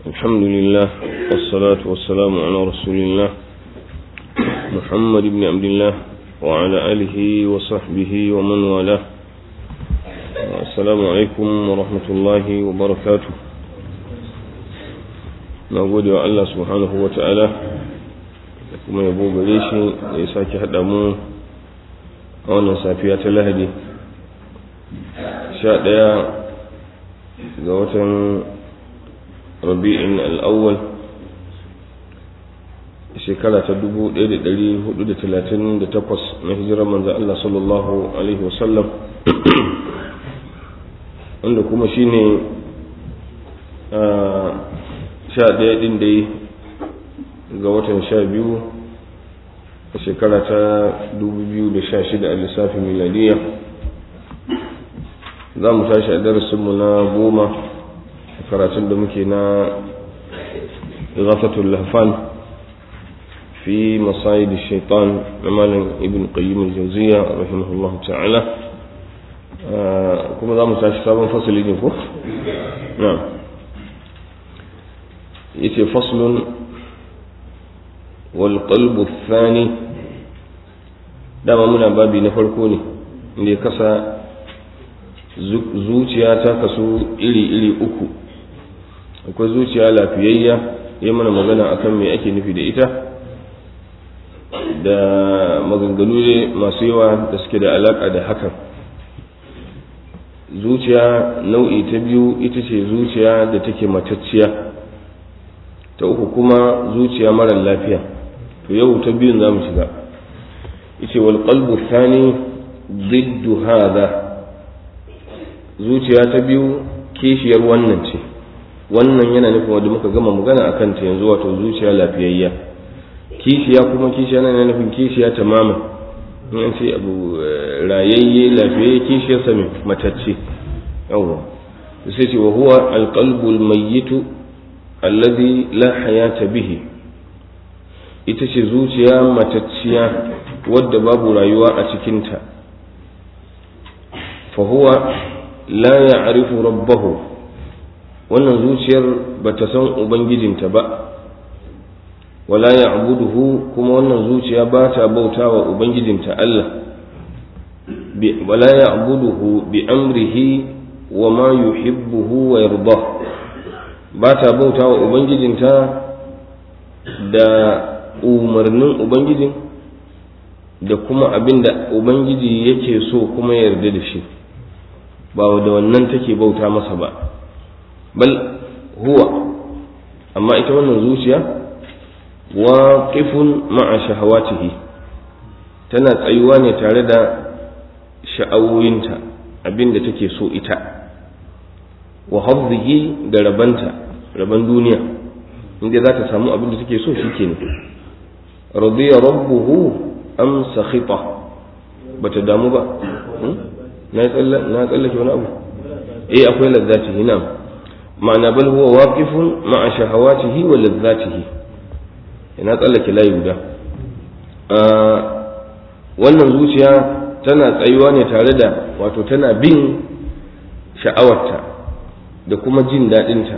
الحمد لله والصلاة والسلام على رسول الله محمد بن عبد الله وعلى آله وصحبه ومن والاه السلام عليكم ورحمة الله وبركاته نقول يا الله سبحانه وتعالى kuma yabo gare shi da ya sake haɗa mu a wannan safiya ta lahadi sha ɗaya ga watan rabi'in al'awwal shekara ta 1438 na hijirar manzo Allah sallallahu alaihi wasallam wanda kuma shine sha ɗaya ɗin dai ga watan sha biyu a shekara ta 2016 a lissafin miladiya za mu tashi a darasinmu na goma karatun da muke na ghafatul lahfan fi masayid shaitan na malam ibn qayyim al-jawziya rahimahullahu ta'ala kuma za mu tashi sabon fasali ne ko na'am yace faslun wal qalbu thani dama muna babi na farko ne inda ya kasa zuciya ta kasu iri-iri uku akwai zuciya lafiyayya ya mana magana akan me ake nufi da ita da maganganu ne masu yawa da suke da alaka da hakan zuciya nau'i ta biyu ita ce zuciya da take matacciya ta uku kuma zuciya mara lafiya to yau ta biyun za mu shiga ita wal qalbu thani ضد hada zuciya ta biyu kishiyar wannan ce wannan yana nufin wanda muka gama magana akan ta yanzu wato zuciya lafiyayya kishiya kuma kishiya yana nufin kishiya tamamin in an ce abu rayayye lafiyayye kishiyar sa mai matacce yawwa sai ce wa huwa alqalbu almayyitu alladhi la hayata bihi ita ce zuciya matacciya wadda babu rayuwa a cikinta fa huwa la ya'rifu rabbahu wannan zuciyar bata san ubangijinta ba wala ya'buduhu kuma wannan zuciya ba ta bautawa ubangijinta Allah wala ya'buduhu bi amrihi wa ma yuhibbuhu wa yarda ba ta bautawa ubangijinta da umarnin ubangijin da kuma abin da ubangiji yake so kuma yarda da shi ba da wannan take bauta masa ba bal huwa amma ita wannan zuciya waqifun ma'a shahawatihi tana tsayuwa ne tare da sha'awoyinta abin da take so ita wa hafzihi da rabanta raban duniya inda za ta samu abin da take so shi ne radiya rabbuhu am sakhita bata damu ba na tsallake wani abu eh akwai lazzatihi na ma'ana bal huwa waqifun ma'a shahawatihi wa lazzatihi ina tsallake layi guda wannan zuciya tana tsayuwa ne tare da wato tana bin sha'awarta da kuma jin daɗinta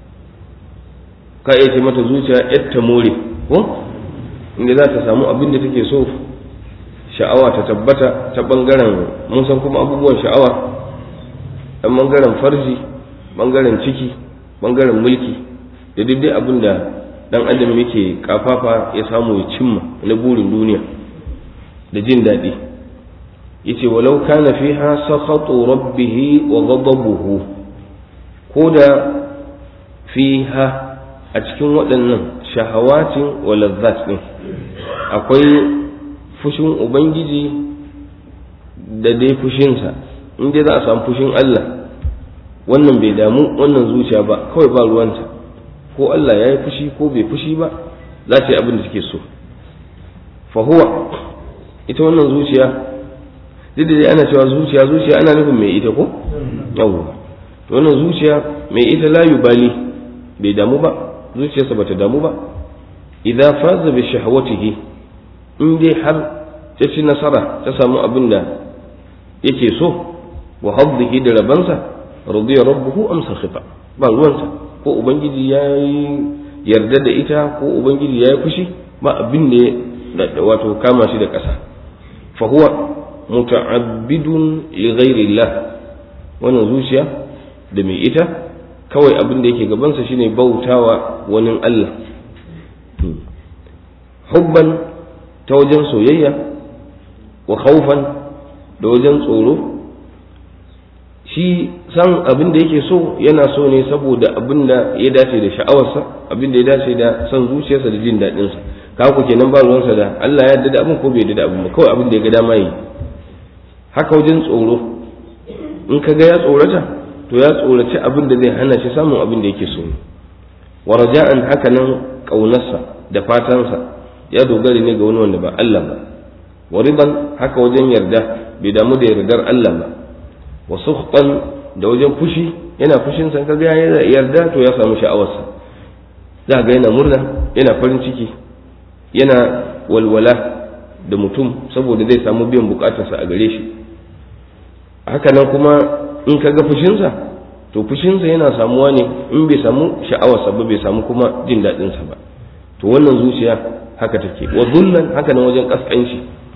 ka iya ce mata zuciya yadda more ko inda za ta samu abin da take so sha'awa ta tabbata ta ɓangaren mun san kuma abubuwan sha'awa ɗan ɓangaren farji ɓangaren ciki ɓangaren mulki da duk dai abin da ɗan adam yake kafafa ya samu ya cimma na burin duniya da jin daɗi yace walau kana fiha sakhatu rabbih wa ghadabuhu ko da fiha a cikin waɗannan shahawatin wa lazzat din akwai fushin ubangiji da dai fushinsa in dai za a samu fushin Allah wannan bai damu wannan zuciya ba kawai ba ruwanta ko Allah ya yi fushi ko bai fushi ba za ta yi abin da take so fahuwa ita wannan zuciya duk da dai ana cewa zuciya zuciya ana nufin mai ita ko yawwa to wannan zuciya mai ita la yubali bai damu ba zuciyarsa bata damu ba idan faza bi shahwatihi in dai har ta ci nasara ta samu abin da yake so wa haddihi da rabansa radiya rabbuhu am sakhita ba ruwansa ko ubangiji ya yarda da ita ko ubangiji ya yi fushi ba abin da ya wato kama shi da ƙasa fa huwa muta'abbidun li ghairillah wannan zuciya da mai ita kawai abin da yake gabansa shine bautawa wani Allah hubban ta wajen soyayya wa khawfan da wajen tsoro shi san abin da yake so yana so ne saboda abin da ya dace da sha'awarsa abin da ya dace da son zuciyarsa da jin daɗinsa ka ku kenan ba ruwansa da Allah ya yarda da abin ko bai yarda da abin ba kawai abin da ya ga dama yi haka wajen tsoro in ka ga ya tsorata to ya tsoraci abin da zai hana shi samun abin da yake so wa raja'an haka nan kaunarsa da fatansa ya dogara ne ga wani wanda ba Allah ba wa riban haka wajen yarda bai damu da yardar Allah ba wa sukhtan da wajen fushi yana fushin san kaga ya yarda to ya samu sha'awarsa za ga yana murna yana farin ciki yana walwala da mutum saboda zai samu biyan bukatarsa a gare shi haka nan kuma in ka ga fushinsa to fushinsa yana samuwa ne in bai samu sha'awarsa ba bai samu kuma jin daɗinsa ba to wannan zuciya haka take wa zullan haka nan wajen kaskanci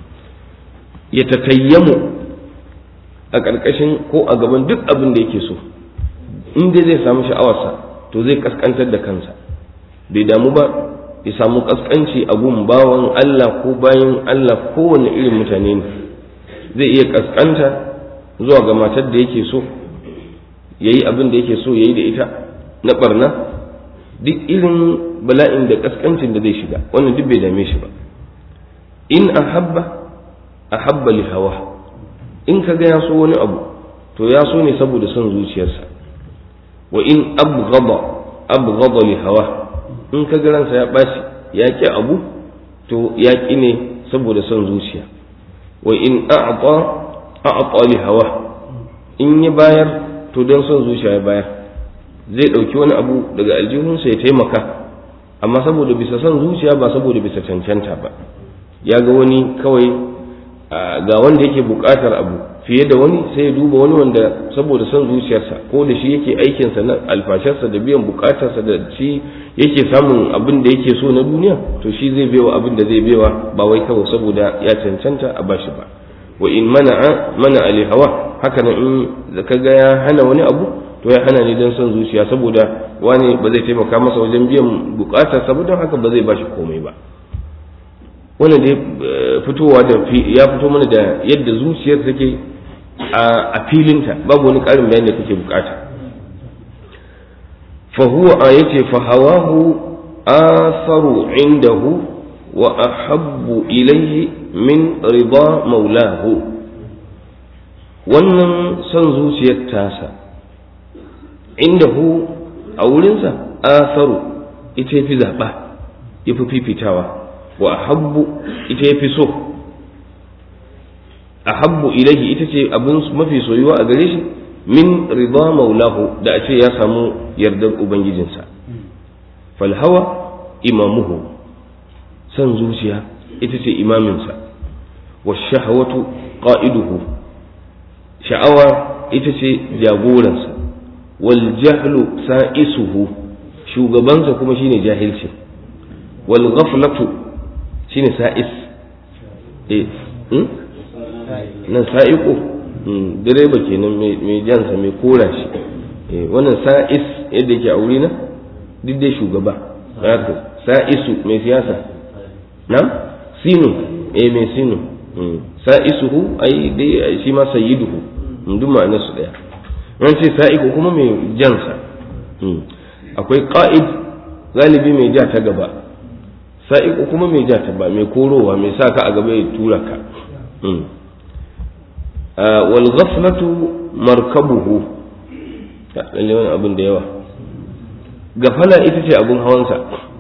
ya takayyamu a ƙarƙashin ko a gaban duk abin da yake so in dai zai samu sha'awarsa to zai kaskantar da kansa bai damu ba ya samu kaskanci a gun bawan Allah ko bayan Allah kowane irin mutane ne zai iya kaskanta zuwa ga matar da yake so ya yi abin da yake so ya yi da ita na barna duk irin bala'in da kaskancin da zai shiga wannan duk bai dame shi ba in ahabba ahabba li hawa in ka ga ya so wani abu to ya so ne saboda son zuciyarsa wa in abghada abghada li hawa in ka ga ransa ya bashi ya ki abu to ya ki ne saboda son zuciya wa in a'ta a'ta li hawa in ya bayar to don son zuciya ya bayar zai ɗauki wani abu daga aljihunsa ya taimaka amma saboda bisa son zuciya ba saboda bisa cancanta ba ya ga wani kawai ga wanda yake buƙatar abu fiye da wani sai ya duba wani wanda saboda son zuciyarsa ko da shi yake aikinsa na alfasharsa da biyan buƙatarsa da shi yake samun abin da yake so na duniya to shi zai baiwa abin da zai baiwa ba wai kawai saboda ya cancanta a bashi ba wa in mana'a mana ali hawa haka nan in ka ga ya hana wani abu to ya hana ni don son zuciya saboda wani ba zai taimaka masa wajen biyan bukatar saboda haka ba zai bashi komai ba wannan dai fitowa da ya fito mana da yadda zuciyar take a filinta babu wani karin bayani da kake bukata fa huwa ayati fa hawahu atharu indahu wa ahabbu ilayhi min rida maulahu wannan son zuciyar tasa inda hu a wurinsa asaru ita fi zaɓa ya fi fifitawa wa ahabbu ita ya fi so ahabbu ilahi ita ce abin mafi soyuwa a gare shi min rida maulahu da a ce ya samu yardar ubangijinsa falhawa imamuhu son zuciya ita ce imaminsa wa shahawatu qa'iduhu sha'awa ita ce jagoransa wal jahlu sa'isuhu shugabansa kuma shine jahilci wal ghaflatu shine sa'is eh hmm? nan sa'iqo direba kenan mai jansa mai kora shi eh wannan sa'is yadda yake a wuri na duk dai shugaba haka sa'isu mai siyasa na sinu eh mai sinu sa'isuhu ai dai shi ma sayyiduhu duk ma'anar su daya an ce sa'iku kuma mai jansa akwai ƙa'id galibi mai ja ta gaba sa'iku kuma mai ja ta ba mai korowa mai sa ka a gaba ya tura ka wal ghaflatu markabuhu lalle wani abin da yawa gafala ita ce abin hawansa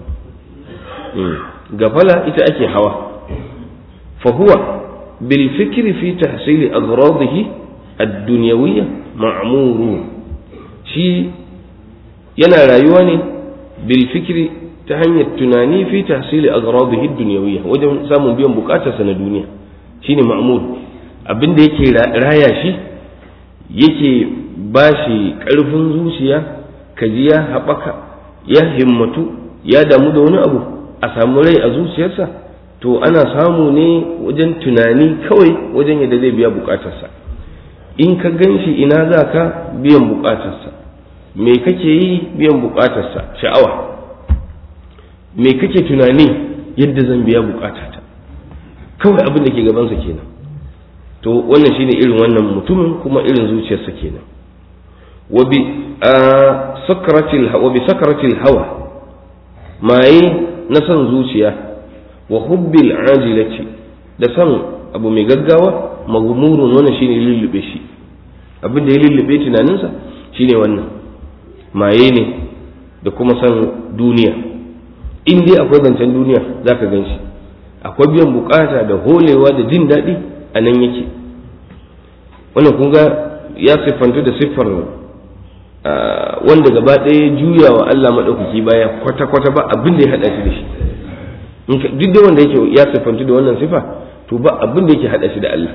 gafala ita ake hawa fa huwa bil fikri fi tahsili aghradihi ad-dunyawiyya ma'muru shi yana rayuwa ne bil fikri ta hanyar tunani fi tahsili aghradihi ad-dunyawiyya wajen samun biyan bukatarsa na duniya shine ma'mur abinda yake raya shi yake bashi karfin zuciya ka ji ya haɓaka ya himmatu ya damu da wani abu a samu rai a zuciyarsa to ana samu ne wajen tunani kawai wajen yadda zai biya bukatarsa in ka gan shi ina za ka biyan bukatarsa me kake yi biyan bukatarsa sha'awa me kake tunani yadda zan biya bukatata kawai abin da ke gabansa kenan to wannan shine irin wannan mutumin kuma irin zuciyarsa kenan wa bi sakratil wa bi sakratil hawa maye na son zuciya wa hubbil ajilati da son abu mai gaggawa maghmurun wannan shine lullube shi abin da ya lullube tunaninsa shine wannan maye ne da kuma son duniya in dai akwai zancen duniya zaka gan shi akwai biyan bukata da holewa da jin daɗi a nan yake wannan kun ga ya siffantu da siffar wanda gaba ɗaya juya wa Allah maɗaukaki baya kwata-kwata ba abin da ya haɗa shi da shi duk da wanda yake ya siffantu da wannan sifa to ba abin da yake haɗa shi da Allah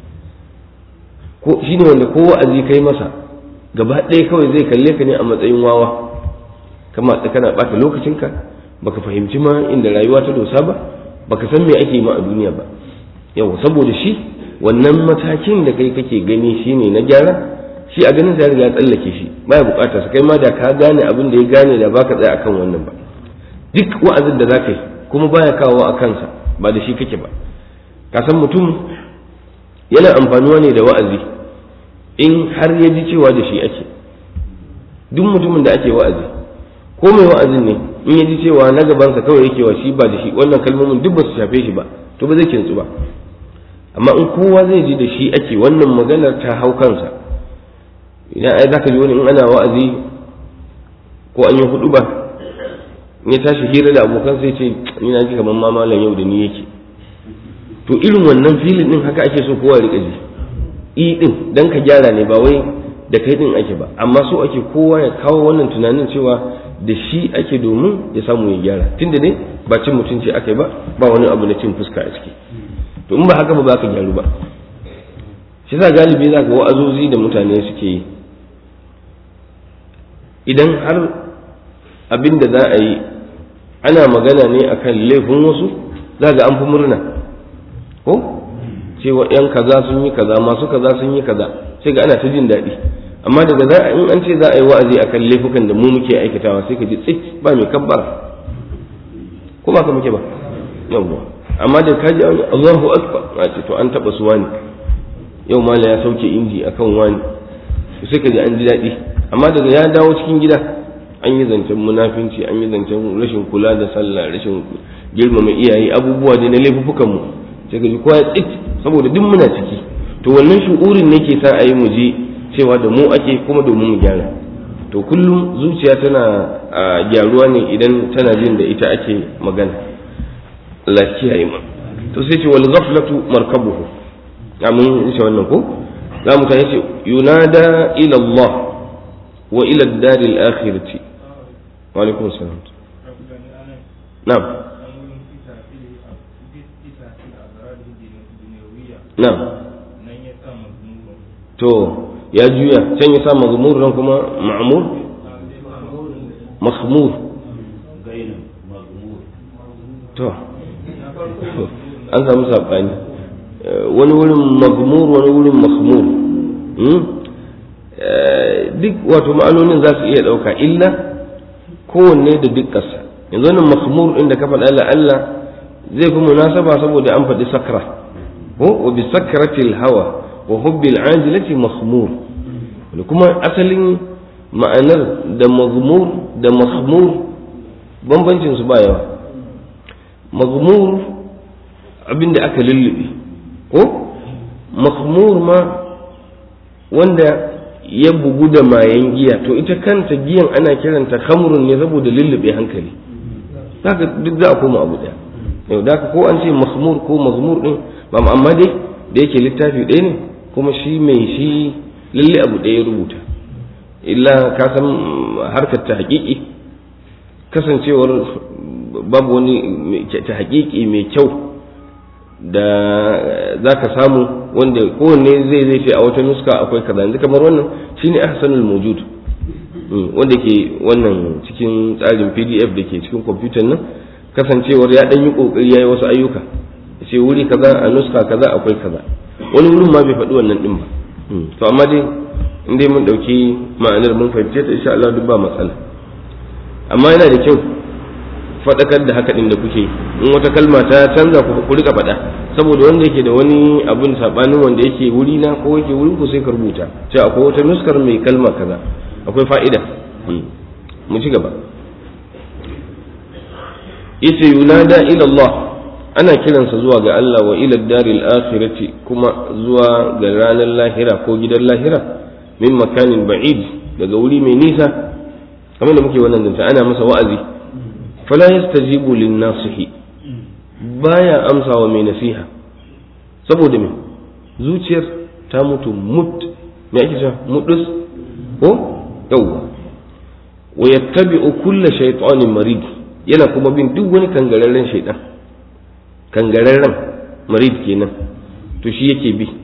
ko shi ne wanda ko wa'azi kai masa gaba ɗaya kawai zai kalle ka ne a matsayin wawa kama kana ɓata lokacinka baka fahimci ma inda rayuwa ta dosa ba baka san me ake ma a duniya ba yau saboda shi wannan matakin da kai kake gani shine na gyara shi a ganin sa ya tsallake shi baya bukatar sa kai ma da ka gane abin da ya gane da baka tsaya akan wannan ba duk wa'azin da zaka yi kuma baya kawo a kansa ba da shi kake ba ka san mutum yana amfanuwa ne da wa'azi in har ya ji cewa da shi ake duk mutumin da ake wa'azi ko mai wa'azin ne in ya ji cewa na gabansa kawai yake wa shi ba da shi wannan kalmomin duk ba su shafe shi ba to ba zai kintsu ba amma in kowa zai ji da shi ake wannan maganar ta hau kansa idan ai zaka ji wani in ana wa'azi ko an yi hudu ba in ya tashi hira da abokan sai ce ni na ji kamar mamalan yau da ni yake to irin wannan filin din haka ake so kowa rika ji i din dan ka gyara ne ba wai da kai din ake ba amma so ake kowa ya kawo wannan tunanin cewa da shi ake domin ya samu ya gyara tunda dai ba cin mutunci aka ba ba wani abu na cin fuska a ciki to in ba haka ba za ka gyaru ba shi sa galibi za ka wa'azozi da mutane suke yi idan har abin da za a yi ana magana ne akan laifin wasu za ga an fi murna ko cewa yan kaza sun yi kaza masu kaza sun yi kaza sai ga ana ta jin daɗi amma daga za in an ce za a yi wa'azi akan laifukan da mu muke aikatawa sai ka ji tsit ba mai kabbara ko ba ka muke ba yawwa amma da ka ji Allahu akbar a ce to an taba su wani yau mala ya sauke inji akan wani to sai ka ji an ji daɗi amma daga ya dawo cikin gida an yi zancen munafinci an yi zancen rashin kula da sallah rashin girmama iyaye abubuwa da na laifukan mu sai ka ji kowa ya tsit saboda duk muna ciki to wannan shu'urin ne ke sa a yi mu je cewa da mu ake kuma domin mu gyara to kullum zuciya tana gyaruwa ne idan tana jin da ita ake magana Allah kiyaye mu to sai ce wal ghaflatu markabuhu amin insha wannan ko za mu tayi ce yunada ila Allah wa ila ad-dar al-akhirati wa alaikum assalam na'am na'am to ya juya can ya sa mazmur nan kuma ma'mur mahmur to an samu saɓani wani wurin magmur wani wurin mahmur duk wato ma'anonin za su iya ɗauka illa kowanne da duk ƙasa yanzu wannan mahmur ɗin da ka faɗa Allah zai fi munasaba saboda an faɗi sakra ko wa bi sakratil hawa wa hubbil ajilati mahmur da kuma asalin ma'anar da mazmur da mahmur bambancin su ba yawa mazmur abinda aka lullube ko mahmur ma wanda ya bugu da mayan giya to ita kanta giyan ana kiranta khamrun ne saboda lullube hankali haka duk za a koma abu daya yau da ko an ce mahmur ko mazmur din ba amma dai da yake littafi ɗaya ne kuma shi mai shi lalle abu ɗaya ya rubuta illa ka san harkar ta haƙiƙi kasancewar babu wani ta haƙiƙi mai kyau da za ka samu wanda kowanne zai zai ce a wata nuska akwai kaza yanzu kamar wannan shine ahsanul mujud wanda ke wannan cikin tsarin pdf da ke cikin kwamfutan nan kasancewar ya ɗan yi ƙoƙari ya yi wasu ayyuka ce wuri kaza a nuska kaza akwai kaza wani wurin ma bai faɗi wannan ɗin ba to amma dai in dai mun ɗauki ma'anar mun fahimce ta insha Allah duk ba matsala amma yana da kyau faɗakar da haka ɗin da kuke in wata kalma ta canza ku rika faɗa saboda wanda yake da wani abun saɓanin wanda yake wuri na ko yake wurin ku sai ka rubuta ce akwai wata nuskar mai kalma kaza akwai fa'ida mu ci gaba yace yunada ila Allah ana kiransa zuwa ga Allah wa ila daril akhirati kuma zuwa ga ranar lahira ko gidan lahira min makanin ba'id daga wuri mai nisa kamar da muke wannan zanta ana masa wa'azi fala yastajibu lin nasihi baya amsa wa mai nasiha saboda me zuciyar ta mutu mut me ake cewa mudus ko yawwa wa yattabi'u kulla shaytanin marid yana kuma bin duk wani kangararren shaidan kangararren marid kenan to shi yake bi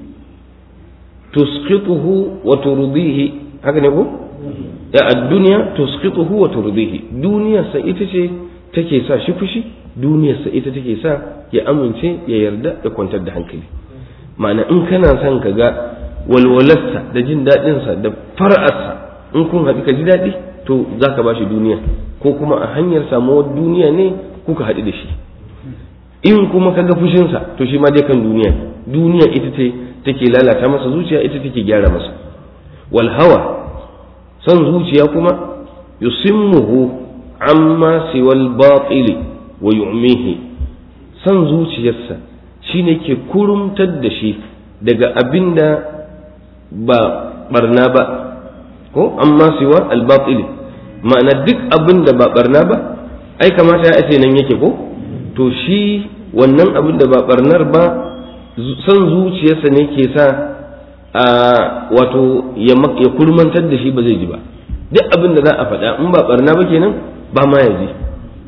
tusqituhu wa turdihi haka ne ko ya ad-dunya tusqituhu wa turdihi duniya sa ita ce take sa shi fushi duniyar sa ita take sa ya amince ya yarda da kwantar da hankali ma'ana in kana son ka ga walwalarsa da jin daɗinsa da fara'arsa in kun haɗu ka ji daɗi to za ka ba shi duniya ko kuma a hanyar samuwar duniya ne kuka haɗu da shi in kuma ka ga fushinsa to shi ma dai kan duniya duniya ita ce take lalata masa zuciya ita take gyara masa wal hawa son zuciya kuma yusimmuhu amma siwal batili wa yu'mihi son zuciyarsa shine ke kurumtar da shi daga abinda ba barna ba ko amma siwa al batili ma'ana duk abin da ba barna ba ai kamata ya ce nan yake ko to shi wannan abin da ba barnar ba son zuciyarsa ne ke sa a wato ya kurmantar da shi ba zai ji ba duk abin da za a faɗa in ba barna ba kenan ba ma ya ji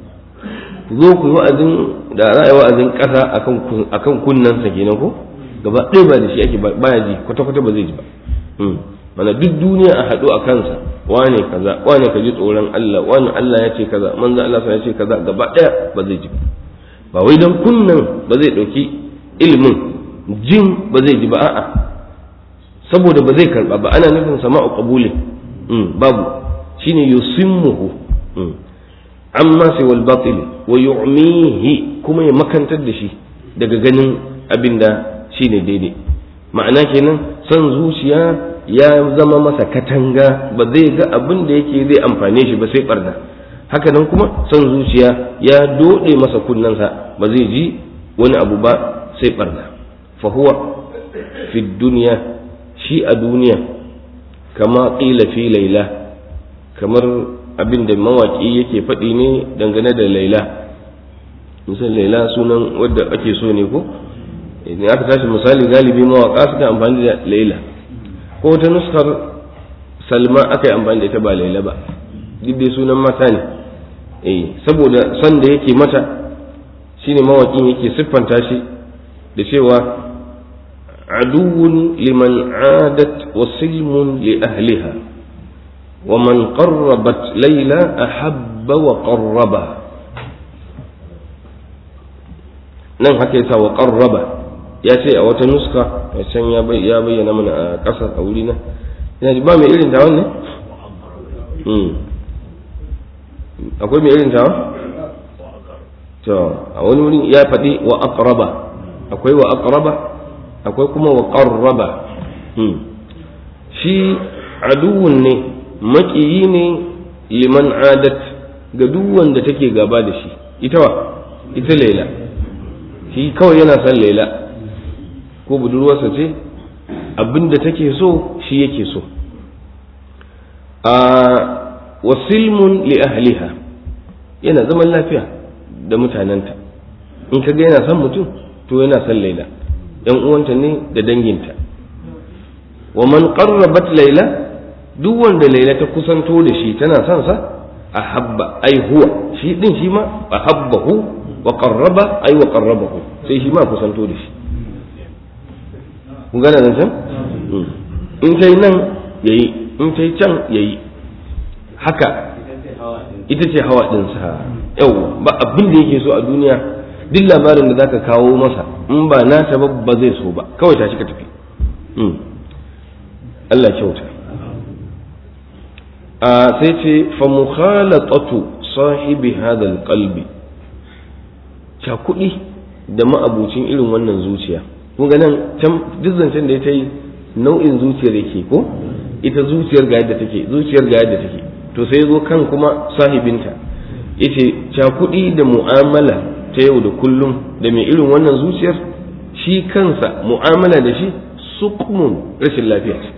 zo ku yi wa'azin da za a yi wa'azin ƙasa akan kunnensa kenan ko gaba ɗaya ba da shi ake ba ya ji kwata-kwata ba zai ji ba mana duk duniya a haɗu a kansa wane kaza wane ka ji tsoron Allah wane Allah ya ce kaza manzo Allah ya ce kaza gaba ɗaya ba zai ji ba wai dan kunnan ba zai ɗauki ilimin jin ba zai ji ba a'a saboda ba zai karba ba ana nufin sama'u qabulin babu shine yusimmuhu amma sai wal batil wa yu'mihi kuma ya makantar da shi daga ganin abinda shine daidai ma'ana kenan son zuciya ya zama masa katanga ba zai ga abin da yake zai amfane shi ba sai barna haka nan kuma son zuciya ya dode masa kunnensa ba zai ji wani abu ba sai barna fa huwa fi duniya shi a duniya kama qila fi laila kamar abin da mawaki yake faɗi ne dangane da laila misal laila sunan wadda ake so ne ko idan aka tashi misali galibi mawaka suka amfani da laila ko ta nuskar salma aka yi amfani da ita ba laila ba duk dai sunan mata ne eh saboda son da yake mata shine mawakin yake siffanta shi da cewa aduwwun liman adat wa silmun li ahliha wa man qarrabat layla ahabba wa qarraba nan haka yasa wa qarraba ya ce a wata nuska a can ya bayyana mana a ƙasa a wuri na ina ji ba mai irin tawon ne akwai mai irin tawon to a wani wurin ya faɗi wa aqraba akwai wa aqraba akwai kuma wa qarraba shi aduwun ne maƙiyi ne liman adat ga duk wanda take gaba da shi ita wa ita laila shi kawai yana son laila ko budurwarsa ce abinda take so shi yake so a wasilmun li ahliha yana zaman lafiya da mutanenta in ka ga yana son mutum to yana son laila yan uwanta ne da danginta wa man qarrabat laila duk wanda laila ta kusanto da shi tana son sa ahabba ai huwa shi din shi ma ahabbahu wa qarraba ai wa qarrabahu sai shi ma kusanto da shi kun gane nan can in kai nan yayi in kai can yayi haka ita ce hawa ɗinsa yau ba abin da yake so a duniya duk labarin da zaka kawo masa in ba nata ba ba zai so ba kawai tashi ka tafi Allah kyauta a sai ce fa mukhalatatu sahibi hadha alqalbi cha kuɗi da ma'abucin irin wannan zuciya kun ga nan can duk zancen da ya ta yi nau'in zuciyar yake ko ita zuciyar ga yadda take zuciyar ga yadda take to sai zo kan kuma sahibinta yace cakuɗi da mu'amala ta yau da kullum da mai irin wannan zuciyar shi kansa mu'amala da shi suqmun rashin lafiya ce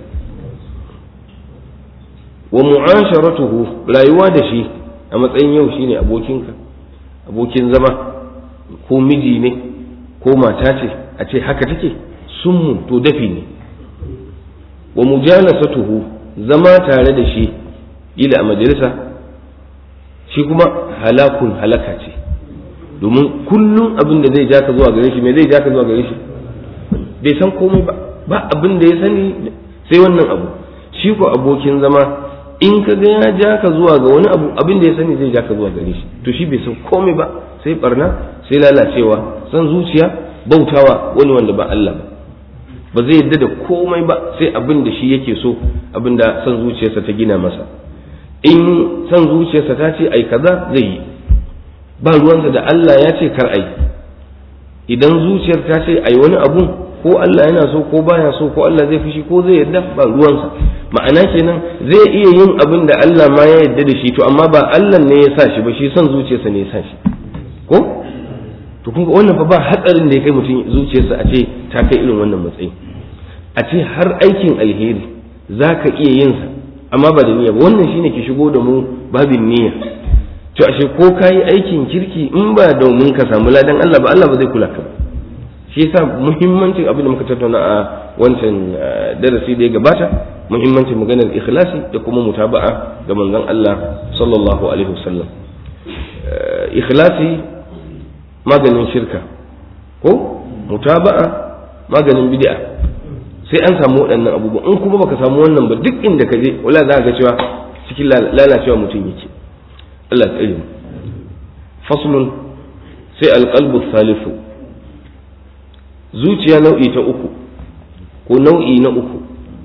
wa mu'asharatuhu rayuwa da shi a matsayin yau shine abokinka abokin zama ko miji ne ko mata ce a ce haka take summun to dafi ne wa mujalasatuhu zama tare da shi ila a majalisa shi kuma halakun halaka ce domin kullum abin da zai ja ka zuwa gare shi me zai ja ka zuwa gare shi bai san komai ba ba abin da ya sani sai wannan abu shi ko abokin zama in ka ga ya ja ka zuwa ga wani abu abin da ya sani zai ja ka zuwa gare shi to shi bai san komai ba sai barna sai lalacewa san zuciya bautawa wani wanda ba Allah ba ba zai yadda da komai ba sai abin da shi yake so abin da san zuciyarsa ta gina masa in san zuciyarsa ta ce ai kaza zai yi ba ruwansa da Allah ya ce kar ai idan zuciyar ta ce ai wani abu ko Allah yana so ko baya so ko Allah zai fushi ko zai yadda ba ruwansa ma'ana kenan zai iya yin abin da Allah ma ya yadda da shi to amma ba Allah ne ya sa shi ba shi son zuciyarsa ne ya sa shi ko to kun ga wannan fa ba hatsarin da ya kai mutum zuciyarsa a ce ta kai irin wannan matsayi a ce har aikin alheri za ka iya yin sa amma ba da niyya ba wannan shine ki shigo da mu babin niyya to ashe ko ka yi aikin kirki in ba domin ka samu ladan Allah ba Allah ba zai kula ka ba shi yasa muhimmancin abin da muka tattauna a wancan darasi da ya gabata muhimmancin maganar ikhlasi da kuma mutaba'a ga manzon Allah sallallahu alaihi wasallam ikhlasi maganin shirka ko mutaba'a maganin bid'a sai an samu waɗannan abubuwa in kuma baka samu wannan ba duk inda ka je wala za ga cewa cikin lalacewa mutum yake Allah tsare mu faslun sai alqalbu thalithu zuciya nau'i ta uku ko nau'i na uku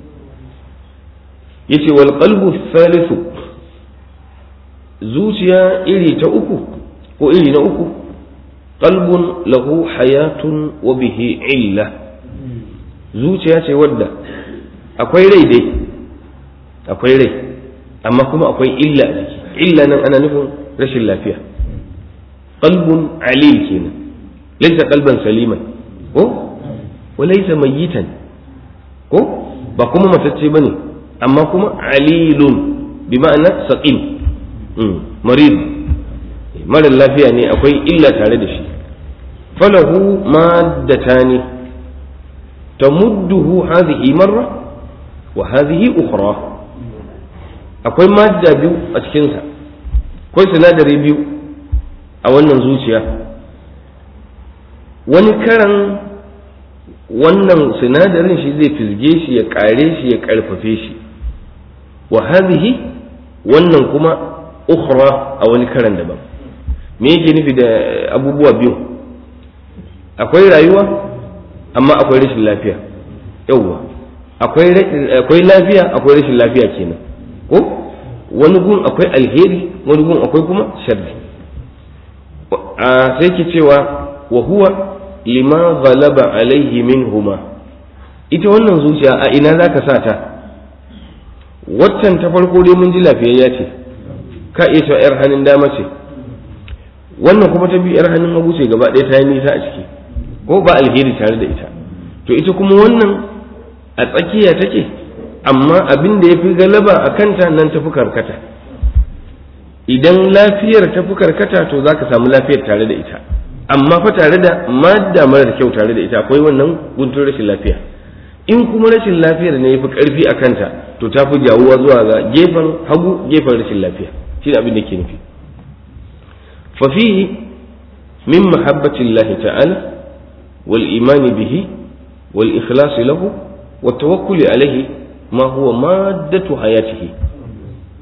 yace wal qalbu thalithu zuciya iri ta uku ko iri na uku qalbun lahu hayatun wa bihi illa zuciya ce wadda akwai rai dai akwai rai amma kuma akwai illa a jiki illa nan ana nufin rashin lafiya qalbun alil kenan laysa qalban saliman ko walaysa mayyitan ko ba kuma matacce bane amma kuma alilun bi ma'ana saqim marid mara lafiya ne akwai illa tare da shi falahu maddatani tamudduhu hadhihi marra wa hadhihi ukhra akwai madda biyu a cikinsa akwai sinadari biyu a wannan zuciya wani karan wannan sinadarin shi zai fizge shi ya kare shi ya karfafe shi wa hadhihi wannan kuma ukhra a wani karan daban me yake nufi da abubuwa biyu akwai rayuwa amma akwai rashin lafiya yauwa akwai lafiya akwai rashin lafiya kenan ko wani gun akwai alheri wani gun akwai kuma sharri sai ke cewa wa huwa lima ghalaba alaihi minhuma ita wannan zuciya a ina za ka sa ta waccan ta farko dai mun ji lafiyayya ce ka iya cewa yar hannun dama ce wannan kuma ta biyu yar hannun hagu ce gaba ɗaya ta yi nisa a ciki ko ba alheri tare da ita to ita kuma wannan a tsakiya take amma abin da ya fi galaba a kanta nan tafi karkata idan lafiyar tafi karkata to za ka samu lafiyar tare da ita amma fa tare da madda marar kyau tare da ita akwai wannan guntun rashin lafiya in kuma rashin lafiyar ne ya fi karfi a kanta to ta fi jawuwa zuwa ga gefen hagu gefen rashin lafiya shi abin da ke nufi fafihi min mahabbatillahi ta'ala wal imani bihi wal ikhlasi lahu wa tawakkuli alaihi ma huwa maddatu hayatihi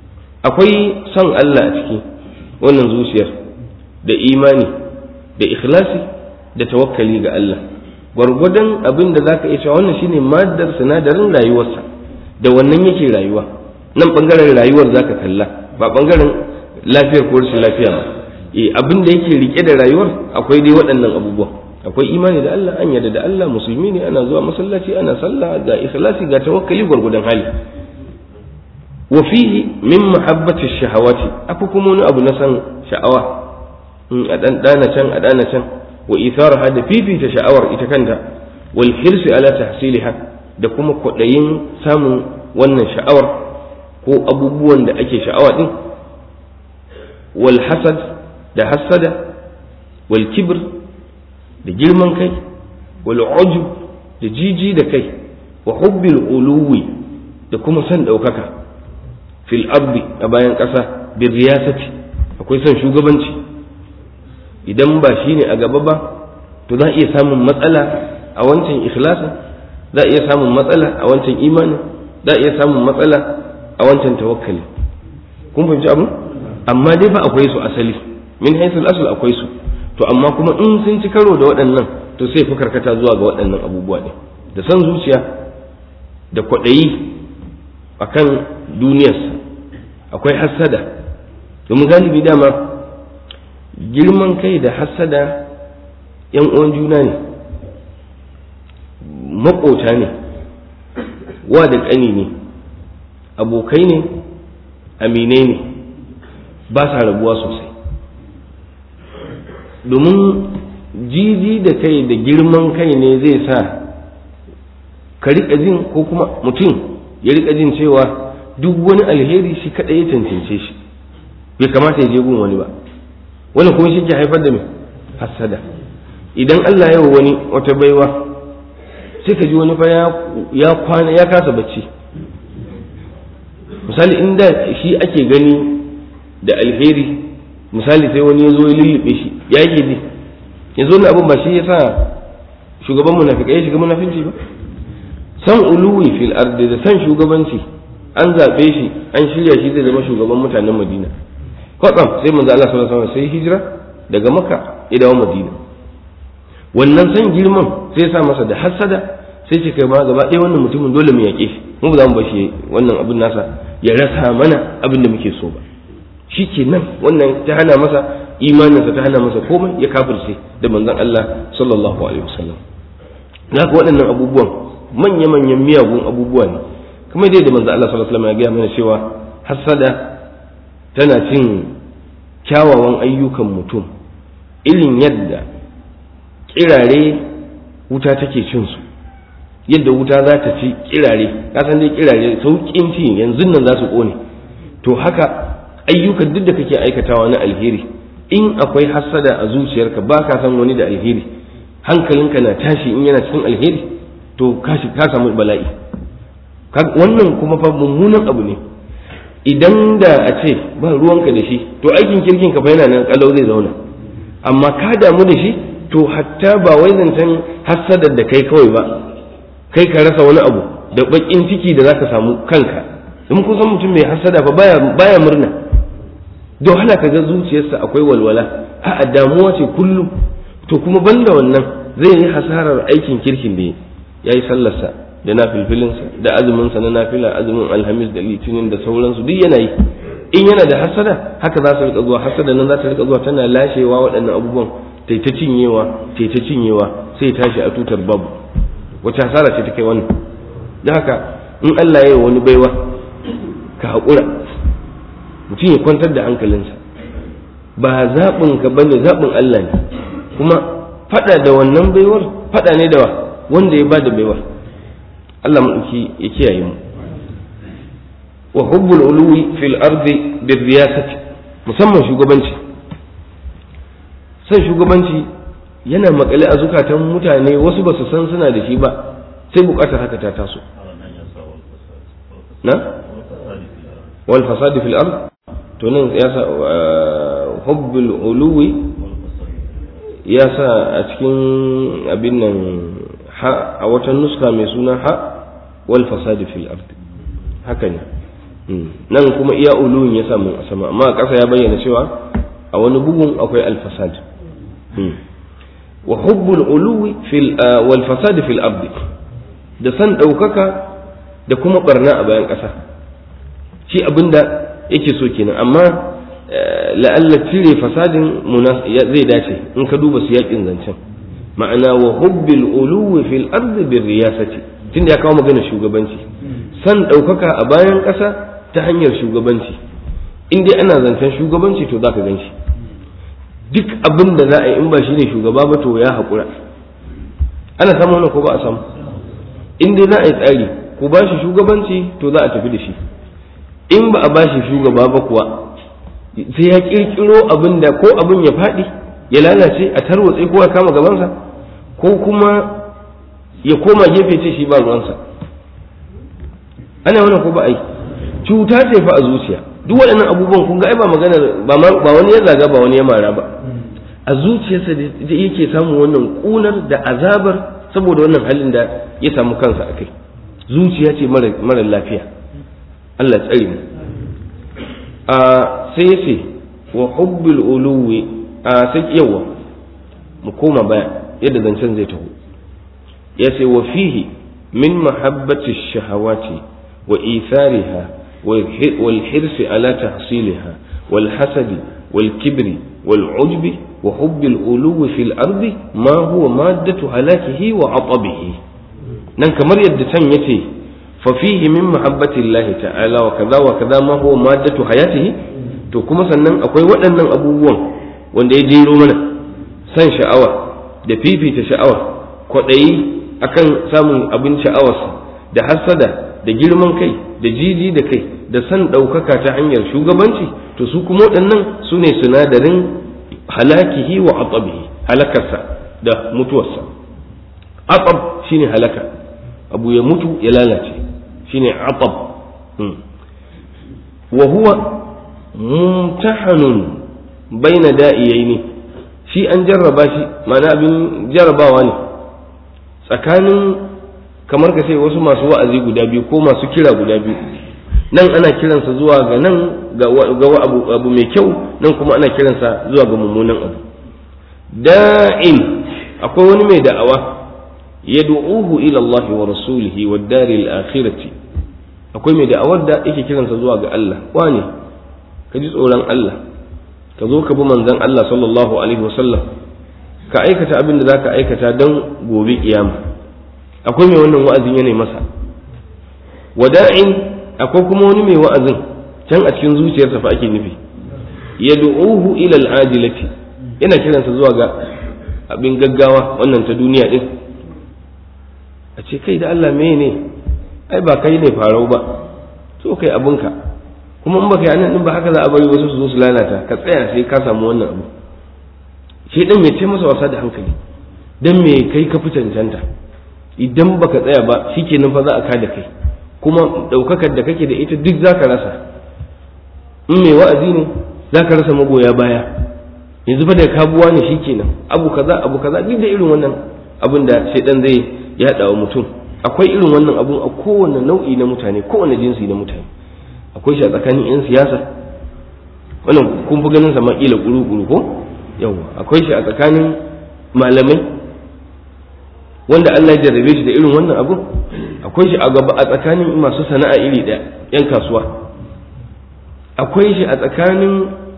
akwai son Allah a ciki wannan zuciyar da imani da ikhlasi da tawakkali ga Allah gwargwadon abin da zaka iya cewa wannan shine madar sinadarin rayuwarsa da wannan yake rayuwa nan bangaren rayuwar zaka kalla ba bangaren lafiyar ko rashin lafiya ba eh abin da yake rike da rayuwar akwai dai waɗannan abubuwa akwai imani da Allah an yarda da Allah musulmi ne ana zuwa masallaci ana sallah ga ikhlasi ga tawakkali gwargwadon hali wa fihi min mahabbati shahawati akwai kuma wani abu na san sha'awa in a dan dana can a dana can wa itharaha da fifita sha'awar ita kanta wal hirsi ala tahsiliha da kuma kwaɗayin samun wannan sha'awar ko abubuwan da ake sha'awa din wal hasad da hasada wal kibr da girman kai wal ujub da jiji da kai wa hubbil uluwi da kuma son ɗaukaka fil ardi a bayan ƙasa bin riyasati akwai son shugabanci idan ba shi ne a gaba ba to za a iya samun matsala a wancan ikhlasin za a iya samun matsala a wancan imanin za a iya samun matsala a wancan tawakkali kun fahimci abu amma dai ba akwai su asali min haisul asal akwai su to amma kuma in sun ci karo da waɗannan to sai fi karkata zuwa ga waɗannan abubuwa ne da san zuciya da kwaɗayi akan duniyarsa akwai hassada domin galibi dama girman kai da hassada yan uwan juna ne maƙota ne wa da ƙani ne abokai ne aminai ne ba sa rabuwa sosai domin jiji da kai da girman kai ne zai sa ka riƙa jin ko kuma mutum ya riƙa jin cewa duk wani alheri shi kaɗai ya cancance shi bai kamata ya je gun wani ba wani kuma shi ke haifar da mai hassada idan Allah ya wani wata baiwa sai ka ji wani fa ya kwana ya kasa bacci misali inda shi ake gani da alheri misali sai wani ya zo ya lullube shi ya yake ji yanzu wani abin ba shi ya sa shugaban munafikai ya shiga munafinci ba san uluwi fil ardi da san shugabanci an zaɓe shi an shirya shi zai zama shugaban mutanen madina kwatsam sai manzo Allah sallallahu alaihi sai hijira daga makka ya dawo madina wannan san girman sai sa masa da hasada sai ce kai ma gaba ɗaya wannan mutumin dole mu yaƙe shi mu ba za mu bashi wannan abin nasa ya rasa mana abin da muke so ba shi ke nan wannan ta hana masa imaninsa ta hana masa komai ya kafirce da manzon Allah sallallahu alaihi wasallam haka waɗannan abubuwan manya-manyan miyagun abubuwa ne kuma dai da manzo Allah sallallahu alaihi wasallam ya gaya mana cewa hasada tana cin kyawawan ayyukan mutum irin yadda kirare wuta take cin su yadda wuta za ta ci kirare ka san dai kirare saukin ci yanzu nan za su kone to haka ayyukan duk da kake aikatawa na alheri in akwai hasada a zuciyarka ba ka san wani da alheri hankalinka na tashi in yana cikin alheri to ka samu bala'i wannan kuma fa mummunan abu ne idan da a ce ba ruwanka da shi to aikin kirkin ka fa yana nan kalau zai zauna amma ka damu da shi to hatta ba wai zancen hassadar da kai kawai ba kai ka rasa wani abu da bakin ciki da zaka samu kanka in kun san mutum mai hassada fa baya baya murna don hana ka ga zuciyarsa akwai walwala a damuwa ce kullum to kuma banda wannan zai yi hasarar aikin kirkin da ya yi sallarsa da na filfilinsa da azuminsa na nafila azumin alhamis da litinin da sauransu duk yana yi in yana da hasada haka za su rika zuwa hasada nan za ta rika zuwa tana lashewa waɗannan abubuwan tai ta cinyewa tai ta cinyewa sai tashi a tutar babu wace hasara ce ta kai wannan da haka in Allah ya yi wani baiwa ka haƙura mutum ya kwantar da hankalinsa ba zaɓin ka bane zaɓin Allah ne kuma faɗa da wannan baiwar faɗa ne da wanda ya ba da baiwar Allah maɗauki ya kiyaye mu wa hubbul uluwi fil ardi bir riyasati musamman shugabanci san shugabanci yana makale a zukatan mutane wasu ba su san suna da shi ba sai bukatar haka ta taso na wal fasadi fil ard to nan ya sa hubbul uluwi ya sa a cikin abin nan ha a wata nuska mai suna ha wal fasadi fil ard haka ne nan kuma iya uluwin ya samu a sama amma a ƙasa ya bayyana cewa a wani bugun akwai alfasad wa hubbul uluwi fil wal fasad fil ardi da san ɗaukaka da kuma barna a bayan ƙasa shi abinda yake so kenan amma la'alla cire fasadin zai dace in ka duba siyakin zancen ma'ana wa hubbil uluwi fil ardi bir riyasati tunda ya kawo magana shugabanci san ɗaukaka a bayan ƙasa ta hanyar shugabanci in dai ana zancen shugabanci to zaka gan shi duk abin da za a yi in ba shi ne shugaba ba to ya haƙura ana samu wannan ko ba a samu in dai za a yi tsari ko ba shi shugabanci to za a tafi da shi in ba a ba shi shugaba ba kuwa sai ya kirkiro abin da ko abin ya faɗi ya lalace a tarwatse ko ya kama gabansa ko kuma ya koma gefe ce shi ba ruwansa ana wannan ko ba a yi cuta ce fa a zuciya duk waɗannan abubuwan kun ga ai ba magana ba wani ya zaga ba wani ya mara ba a zuciyarsa da yake samun wannan kunar da azabar saboda wannan halin da ya samu kansa a kai zuciya ce mara lafiya Allah tsare mu a sai ya ce wa hubbil uluwi a sai yawa mu koma baya yadda zancen zai taho ya ce wa fihi min mahabbati shahawati wa ithariha والحرص على تحصيلها والحسد والكبر والعجب وحب الألو في الأرض ما هو مادة هلاكه وعطبه نن كمر يدتن يتي ففيه من محبة الله تعالى وكذا وكذا ما هو مادة حياته to kuma sannan akwai waɗannan abubuwan wanda ya jero mana san sha'awa da fifita sha'awa kwaɗayi akan samun abin sha'awarsa da hassada da girman kai da jiji da kai da san ɗaukaka ta hanyar shugabanci to su kuma waɗannan su ne sinadarin halakihi wa atabihi halakarsa da mutuwarsa atab shine halaka abu ya mutu ya lalace shine atab wa huwa mumtahanun baina da'iyaini shi an jarraba shi ma'ana abin jarrabawa ne tsakanin kamar ka sai wasu masu wa'azi guda biyu ko masu kira guda biyu nan ana kiransa zuwa ga nan ga abu, abu mai kyau nan kuma ana kiransa zuwa ga mummunan abu da'in akwai wani mai da'awa yad'uhu ila Allah wa rasulihi wa daril akhirati akwai mai da'awar da yake kiransa zuwa ga Allah wani ka ji tsoron Allah ka zo ka bi manzon Allah sallallahu alaihi wasallam ka aikata abin da zaka aikata don gobe kiyama akwai mai wannan wa'azin yana masa wada'in akwai kuma wani mai wa'azin can a cikin zuciyarsa fa ake nufi yad'uhu ila al-ajilati yana kiransa zuwa ga abin gaggawa wannan ta duniya din a ce kai da Allah me ne ai ba kai ne farau ba so kai abinka kuma in baka yi anan din ba haka za a bari wasu su zo su lalata ka tsaya sai ka samu wannan abu shi dan ya ce masa wasa da hankali dan me kai ka fi cancanta idan baka tsaya ba shikenan fa za a kada kai kuma daukakar da kake da ita duk zaka rasa in mai wa'azi ne zaka rasa magoya baya yanzu fa da kabuwa ne shikenan abu kaza abu kaza duk da irin wannan abin da shaidan zai yaɗa wa mutum akwai irin wannan abun a kowane nau'i na mutane kowane jinsi na mutane akwai shi a tsakanin 'yan siyasa wannan kun fi ganin sama kila kuru-kuru ko yawa akwai shi a tsakanin malamai wanda Allah ya jarrabe shi da irin wannan abun akwai shi a gaba a tsakanin masu sana'a iri ɗaya 'yan kasuwa akwai shi a tsakanin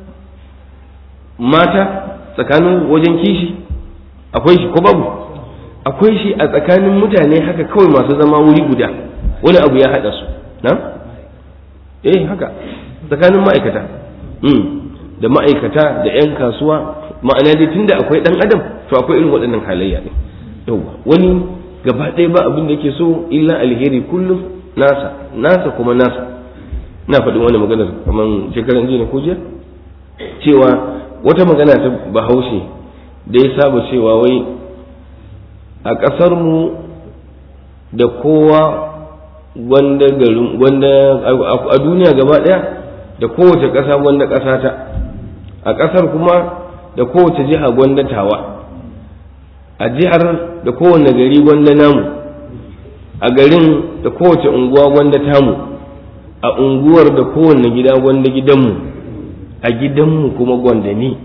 mata tsakanin wajen kishi akwai shi ko babu akwai shi a tsakanin mutane haka kawai masu zama wuri guda wani abu ya haɗa su na eh haka tsakanin ma'aikata da ma'aikata da 'yan kasuwa ma'ana dai tunda akwai ɗan adam to akwai irin waɗannan halayya ne yauwa wani gaba ɗaya ba abin da yake so illa alheri kullum nasa nasa kuma nasa na faɗin wani maganar kamar shekaran jiya ko jiya cewa wata magana ta bahaushe da ya saba cewa wai a ƙasarmu da kowa wanda garin wanda a duniya gaba ɗaya da kowace ƙasa wanda ƙasa ta a ƙasar kuma da kowace jiha gwanda tawa a jihar da kowane gari gwanda namu a garin da kowace unguwa gwanda tamu a unguwar da kowanne gida gwanda gidanmu a gidanmu kuma gwanda ni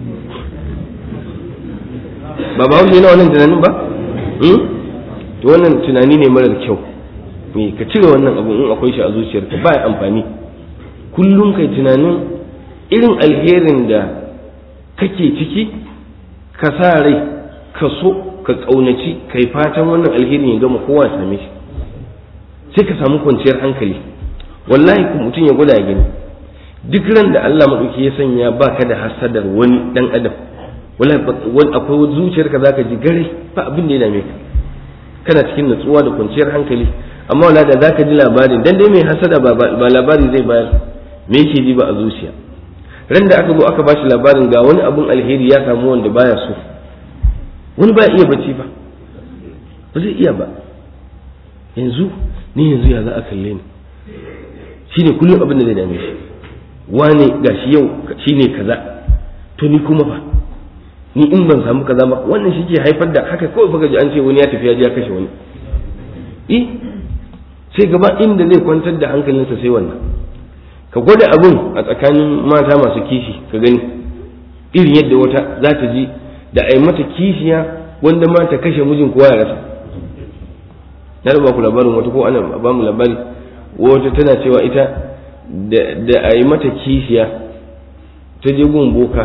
ba ba wuce na wannan tunanin ba to wannan tunani ne marar kyau me ka cire wannan abu in akwai shi a zuciyarka ba amfani kullum kai tunanin irin alherin da kake ciki ka sa rai ka so ka ƙaunaci kai fatan wannan alherin ya gama kowa same shi sai ka samu kwanciyar hankali wallahi ku mutum ya gwada gani duk ran da Allah maɗauki ya sanya ba ka da hasadar wani ɗan adam wallahi akwai zuciyarka zaka ji gare ba abin da ya dame ka kana cikin natsuwa da kwanciyar hankali amma wala da zaka ji labarin dan dai mai hasada ba labari zai bayar me yake ji ba a zuciya ran da aka zo aka bashi labarin ga wani abun alheri ya samu wanda baya so wani ba iya bacci ba ba zai iya ba yanzu ni yanzu ya za a kalle ni shine kullum abin da zai dame shi wane gashi yau shine kaza to ni kuma ba ni in ban samu kaza ba wannan shi ke haifar da haka kawai fa ji an ce wani ya tafi ya je ya kashe wani eh sai gaba inda zai kwantar da hankalinsa sai wannan ka gwada abin a tsakanin mata masu kishi ka gani irin yadda wata za ta ji da a yi mata kishiya wanda ma ta kashe mijin kowa ya rasa na da ba ku labarin wata ko ana ba mu labari wata tana cewa ita da a yi mata kishiya ta je gun boka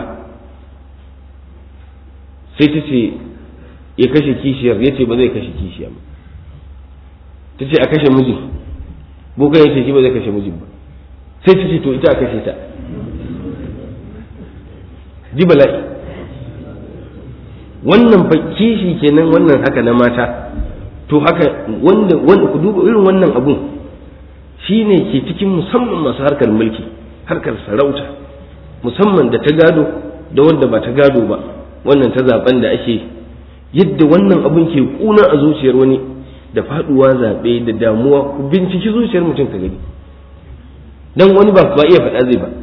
sai ta ce ya kashe kishiyar ya ce ba zai kashe kishiya ba ta ce a kashe mijin boka ya ce shi ba zai kashe mijin ba sai ta ce to ita a kashe ta ji bala'i wannan fa kishi kenan wannan haka na mata to haka wanda wanda ku duba irin wannan abun shine ke cikin musamman masu harkar mulki harkar sarauta musamman da ta gado da wanda ba ta gado ba wannan ta zaben da ake yadda wannan abun ke kuna a zuciyar wani da faduwa zaɓe da damuwa ku binciki zuciyar mutum ka gani dan wani ba ba iya faɗa zai ba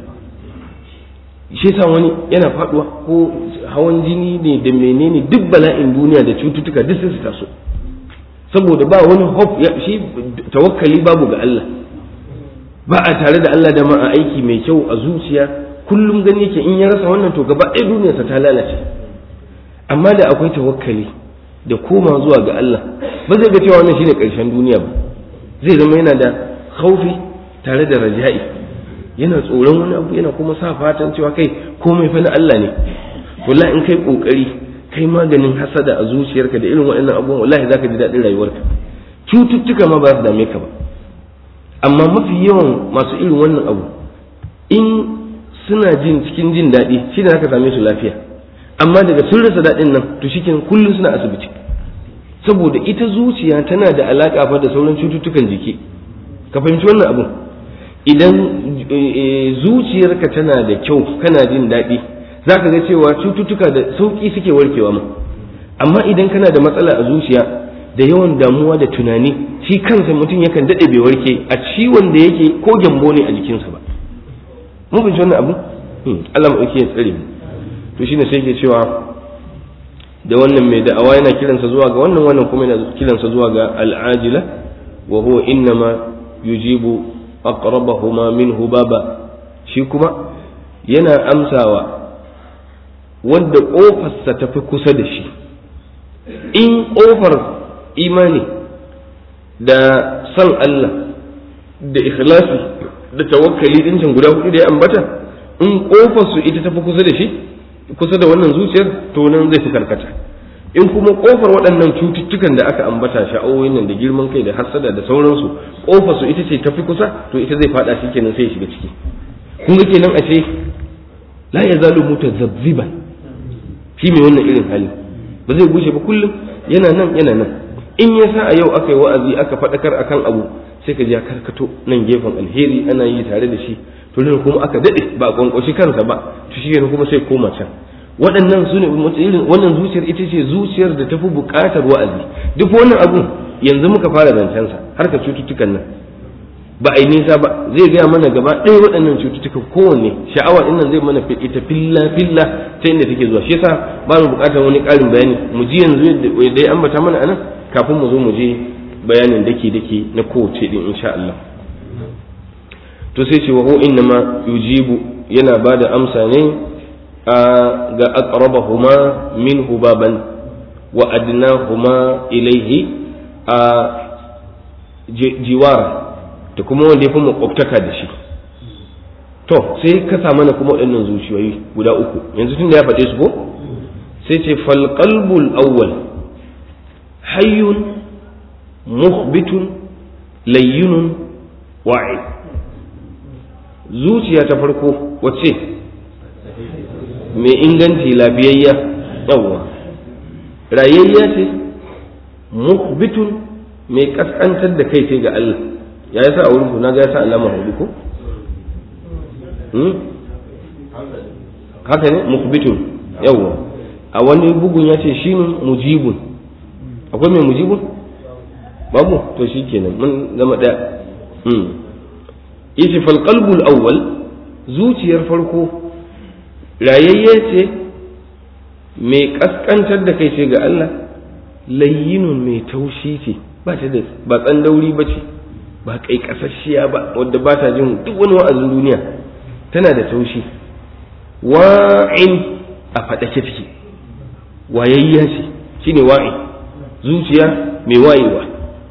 shi sa wani yana faduwa ko hawan jini ne da menene duk bala'in duniya da cututtuka duk sai su taso saboda ba wani hope shi tawakkali babu ga Allah ba a tare da Allah da ma a aiki mai kyau a zuciya kullum gani yake in ya rasa wannan to gaba ɗaya duniyarsa ta lalace amma da akwai tawakkali da koma zuwa ga Allah ba zai ga cewa wannan shine ƙarshen duniya ba zai zama yana da khaufi tare da raja'i yana tsoron wani abu yana kuma sa fatan cewa kai komai fa na Allah ne wallahi in kai kokari kai maganin hasada a zuciyarka da irin waɗannan abubuwan wallahi zaka ji daɗin rayuwarka cututtuka ma ba su dame ka ba amma mafi yawan masu irin wannan abu in suna jin cikin jin daɗi shi ne zaka same su lafiya amma daga sun rasa daɗin nan to shi kullum suna asibiti saboda ita zuciya tana da alaƙa fa da sauran cututtukan jiki ka fahimci wannan abun idan zuciyarka tana da kyau kana jin daɗi za ka ga cewa cututtuka da sauƙi suke warkewa ma amma idan kana da matsala a zuciya da yawan damuwa da tunani shi kansa mutum yakan daɗe bai warke a ciwon da yake ko gyambo ne a jikinsa ba mun fahimci wannan abu Allah mu ya tsare mu to shine sai ke cewa da wannan mai da'awa yana kiransa zuwa ga wannan wannan kuma yana kiransa zuwa ga al'ajila wa huwa innama yujibu aqrabahuma minhu baba shi kuma yana amsawa wanda ƙofarsa ta fi kusa da shi in ƙofar imani da san Allah da ikhlasi da tawakkali din can guda hudu da ya ambata in ƙofar su ita ta fi kusa da shi kusa da wannan zuciyar to nan zai fi karkata in kuma ƙofar waɗannan cututtukan da aka ambata sha'awoyin nan da girman kai da hassada da sauransu ƙofar su ita ce ta fi kusa to ita zai faɗa shi kenan sai ya shiga ciki kun ga kenan ashe la yazalu mutazabziban shi mai wannan irin hali ba zai gushe ba kullum yana nan yana nan in ya sa a yau aka yi wa'azi aka faɗakar akan abu sai ka ji ya karkato nan gefen alheri ana yi tare da shi to nan kuma aka daɗe ba a kwankwashi kansa ba to shi kuma sai koma can waɗannan su ne irin wannan zuciyar ita ce zuciyar da tafi buƙatar wa'azi duk wannan abun yanzu muka fara zancensa harka cututtukan nan ba a yi nisa ba zai gaya mana gaba ɗaya waɗannan cututtukan kowanne sha'awa ɗin nan zai mana ita filla filla ta inda take zuwa shi yasa ba mu buƙatar wani ƙarin bayani mu ji yanzu yadda ya ambata mana anan kafin mu zo mu je bayanin dake dake na kowace ɗin insha Allah to sai ce wa hu innama yujibu yana ba da amsa ne ga aqrabahuma minhu baban wa adnahuma ilaihi a jiwara da kuma wanda ya fi makwabtaka da shi to sai ka sa mana kuma waɗannan zuciyoyi guda uku yanzu tun da ya faɗe su ko sai ce falqalbul awwal hayyun muhbitun layyinun wa'i zuciya ta farko wacce mai inganci lafiyayya yawwa rayayya ce muhbitun mai kaskantar da kai ce ga Allah ya yasa a wurin na ga yasa alama hudu ko haka ne muhbitun yawwa a wani bugun ya ce shi mujibun akwai mai mujibun babu to shi kenan mun zama ɗaya yace fal qalbul awwal zuciyar farko rayayye ce mai kaskantar da kai ce ga Allah layyinun mai taushi ce ba ta da ba tsandauri ba ce ba kai kasashiya ba wadda ba ta jin duk wani wa'azin duniya tana da taushi wa'in a faɗake take wayayya ce shine wa'i zuciya mai wayewa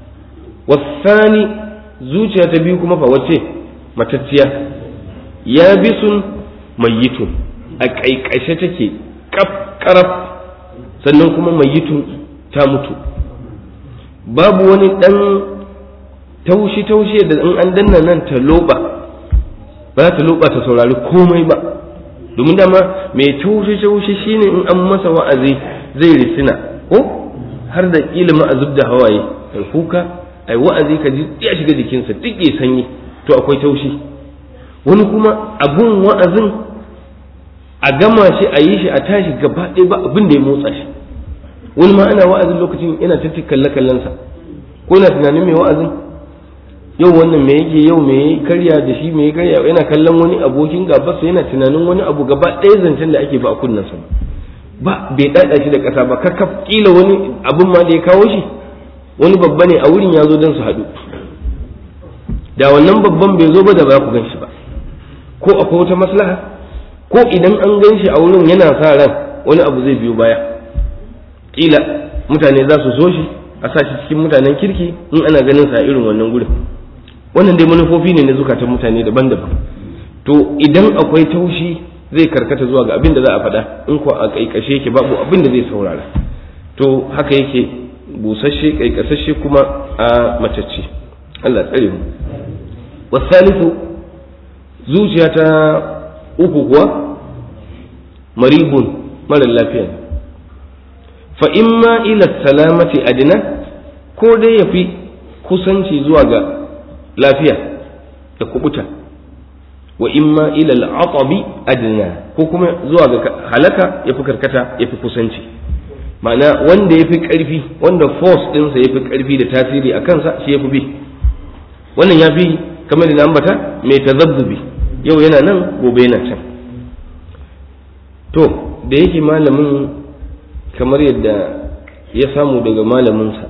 wasani zuciya ta biyu kuma fa wace matacciya ya bisun mayyitun a ƙaiƙashe take kaf karaf sannan kuma mayyitun ta mutu babu wani ɗan taushi-taushi da in an danna nan ta loba ba za ta loba ta saurari komai ba domin dama mai taushi-taushi shine in an masa wa'azi zai risina ko har da ilimin a zub da hawaye ai kuka ai wa'azi ka ji ya shiga jikinsa duk ya sanyi to akwai taushi wani kuma abun wa'azin a gama shi a yi shi a tashi gaba ɗaya ba abin da ya motsa shi wani ma ana wa'azin lokacin yana ta kalle kallensa ko yana tunanin mai wa'azin yau wannan me yake yau me karya da shi me karya yana kallon wani abokin gabansa yana tunanin wani abu gaba ɗaya zancen da ake ba a kunnensa ba bai ɗaɗa shi da ƙasa ba kakaf kila wani abin ma da ya kawo shi wani babba ne a wurin ya zo don su haɗu da wannan babban bai zo ba da ba ku gan shi ba ko akwai wata maslaha ko idan an gan shi a wurin yana sa ran wani abu zai biyo baya kila mutane za su so shi a sa shi cikin mutanen kirki in ana ganin sa irin wannan gurin wannan dai manufofi ne na zukatan mutane daban-daban to idan akwai taushi zai karkata zuwa ga abin da za a faɗa in ko a kaikashe yake babu abin da zai saurara to haka yake busasshe kaikasashe kuma a macece Allah tsare mu wasalisu zuciya ta uku kuwa maribun mara lafiya fa imma ila salamati adina ko dai ya fi kusanci zuwa ga lafiya da kubuta wa imma ila al'atabi adna ko kuma zuwa ga halaka ya fi karkata ya fi kusanci ma'ana wanda ya fi ƙarfi wanda force ɗinsa ya fi ƙarfi da tasiri a kansa shi ya fi bi wannan ya fi kamar da na ambata mai tazabbubi yau yana nan gobe yana can to da yake malamin kamar yadda ya samu daga malaminsa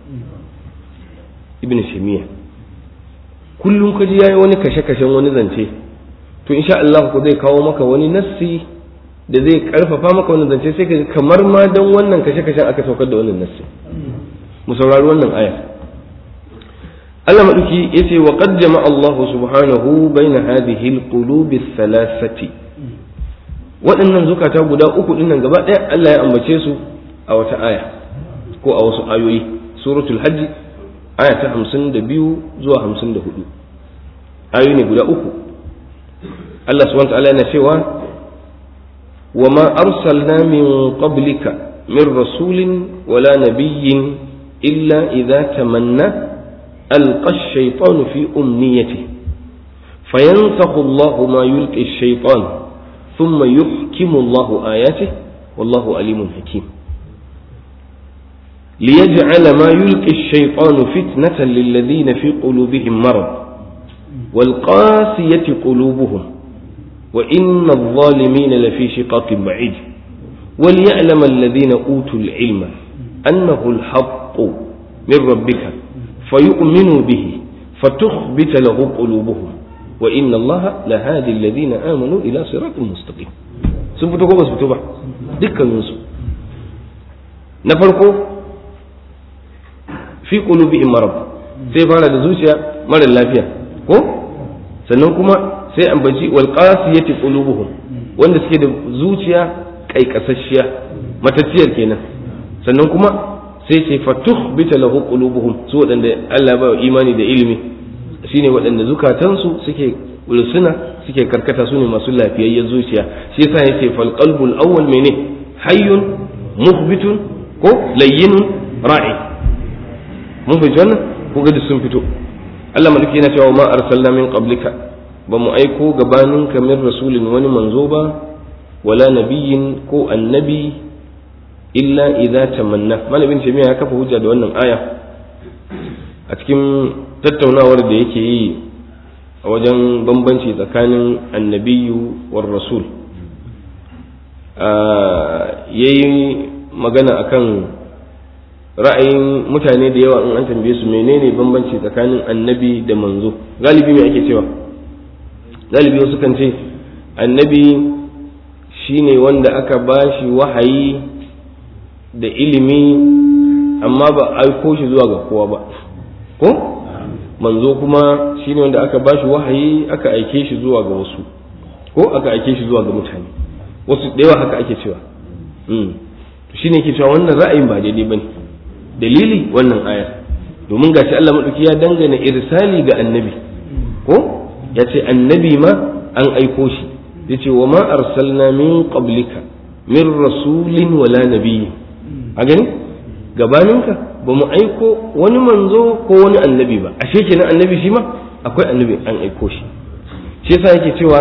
ibn shimiya kullum ka ji yayi wani kashe-kashen wani zance to insha Allah ko zai kawo maka wani nassi da zai karfafa maka wani zance sai ka kamar ma dan wannan kashe-kashen aka saukar da wannan nassi mu saurari wannan aya Allah maduki yace wa qad jama'a Allah subhanahu baina hadhihi al-qulub ath-thalathati waɗannan zukata guda uku dinnan gaba ɗaya Allah ya ambace su a wata aya ko a wasu ayoyi suratul hajj aya ta 52 zuwa 54 ayoyi ne guda uku Allah subhanahu wa ta'ala yana cewa wa ma arsalna min qablika min rasulin wala nabiyyin illa idza tamanna ألقى الشيطان في أمنيته فينسخ الله ما يلقي الشيطان ثم يحكم الله آياته والله عليم حكيم ليجعل ما يلقي الشيطان فتنة للذين في قلوبهم مرض والقاسية قلوبهم وإن الظالمين لفي شقاق بعيد وليعلم الذين أوتوا العلم أنه الحق من ربك فيؤمنوا به فتخبت له قلوبهم wa inna allaha la hadi alladhina amanu ila siratin mustaqim sun fito ko ba su fito ba dukkanin su na farko fi qulubihim marad sai fara da zuciya mara lafiya ko sannan kuma sai ambaci wal qasiyati qulubuhum wanda suke da zuciya kaikasasshiya matacciyar kenan sannan kuma sai ce fatuh bita lahu qulubuhum su wadanda Allah ba imani da ilimi shine wadanda zukatansu suke ulsuna suke karkata su ne masu lafiyayyen zuciya shi yasa yace fal qalbul awwal mene hayyun mukhbitun ko layyinun ra'i mun fi wannan ko ga sun fito Allah malaki yana cewa ma arsalna min qablika ba mu aiko gabanin kamar rasulin wani manzo ba wala nabiyin ko annabi illa idza tamanna malamin jami'a ya kafa hujja da wannan aya a cikin tattaunawar da yake yi a wajen bambanci tsakanin annabiyu war rasul ya yi magana akan ra'ayin mutane da yawa in an tambaye su menene bambanci tsakanin annabi da manzo galibi me ake cewa galibi wasu kan ce annabi shine wanda aka bashi wahayi da ilimi amma ba aiko shi zuwa ga kowa ba ko manzo kuma shine wanda aka bashi wahayi aka aike shi zuwa ga wasu ko aka aike shi zuwa ga mutane wasu da yawa haka ake cewa to shine ke cewa wannan ra'ayin ba daidai bane dalili wannan aya domin gashi Allah madauki ya dangana irsali ga annabi ko ya ce annabi ma an aiko shi ya ce wa ma arsalna min qablika min rasulin wala nabiyyin a gani gabaninka ba mu aiko wani manzo ko wani annabi ba ashe kenan annabi shi ma akwai annabi an aiko shi shi yasa yake cewa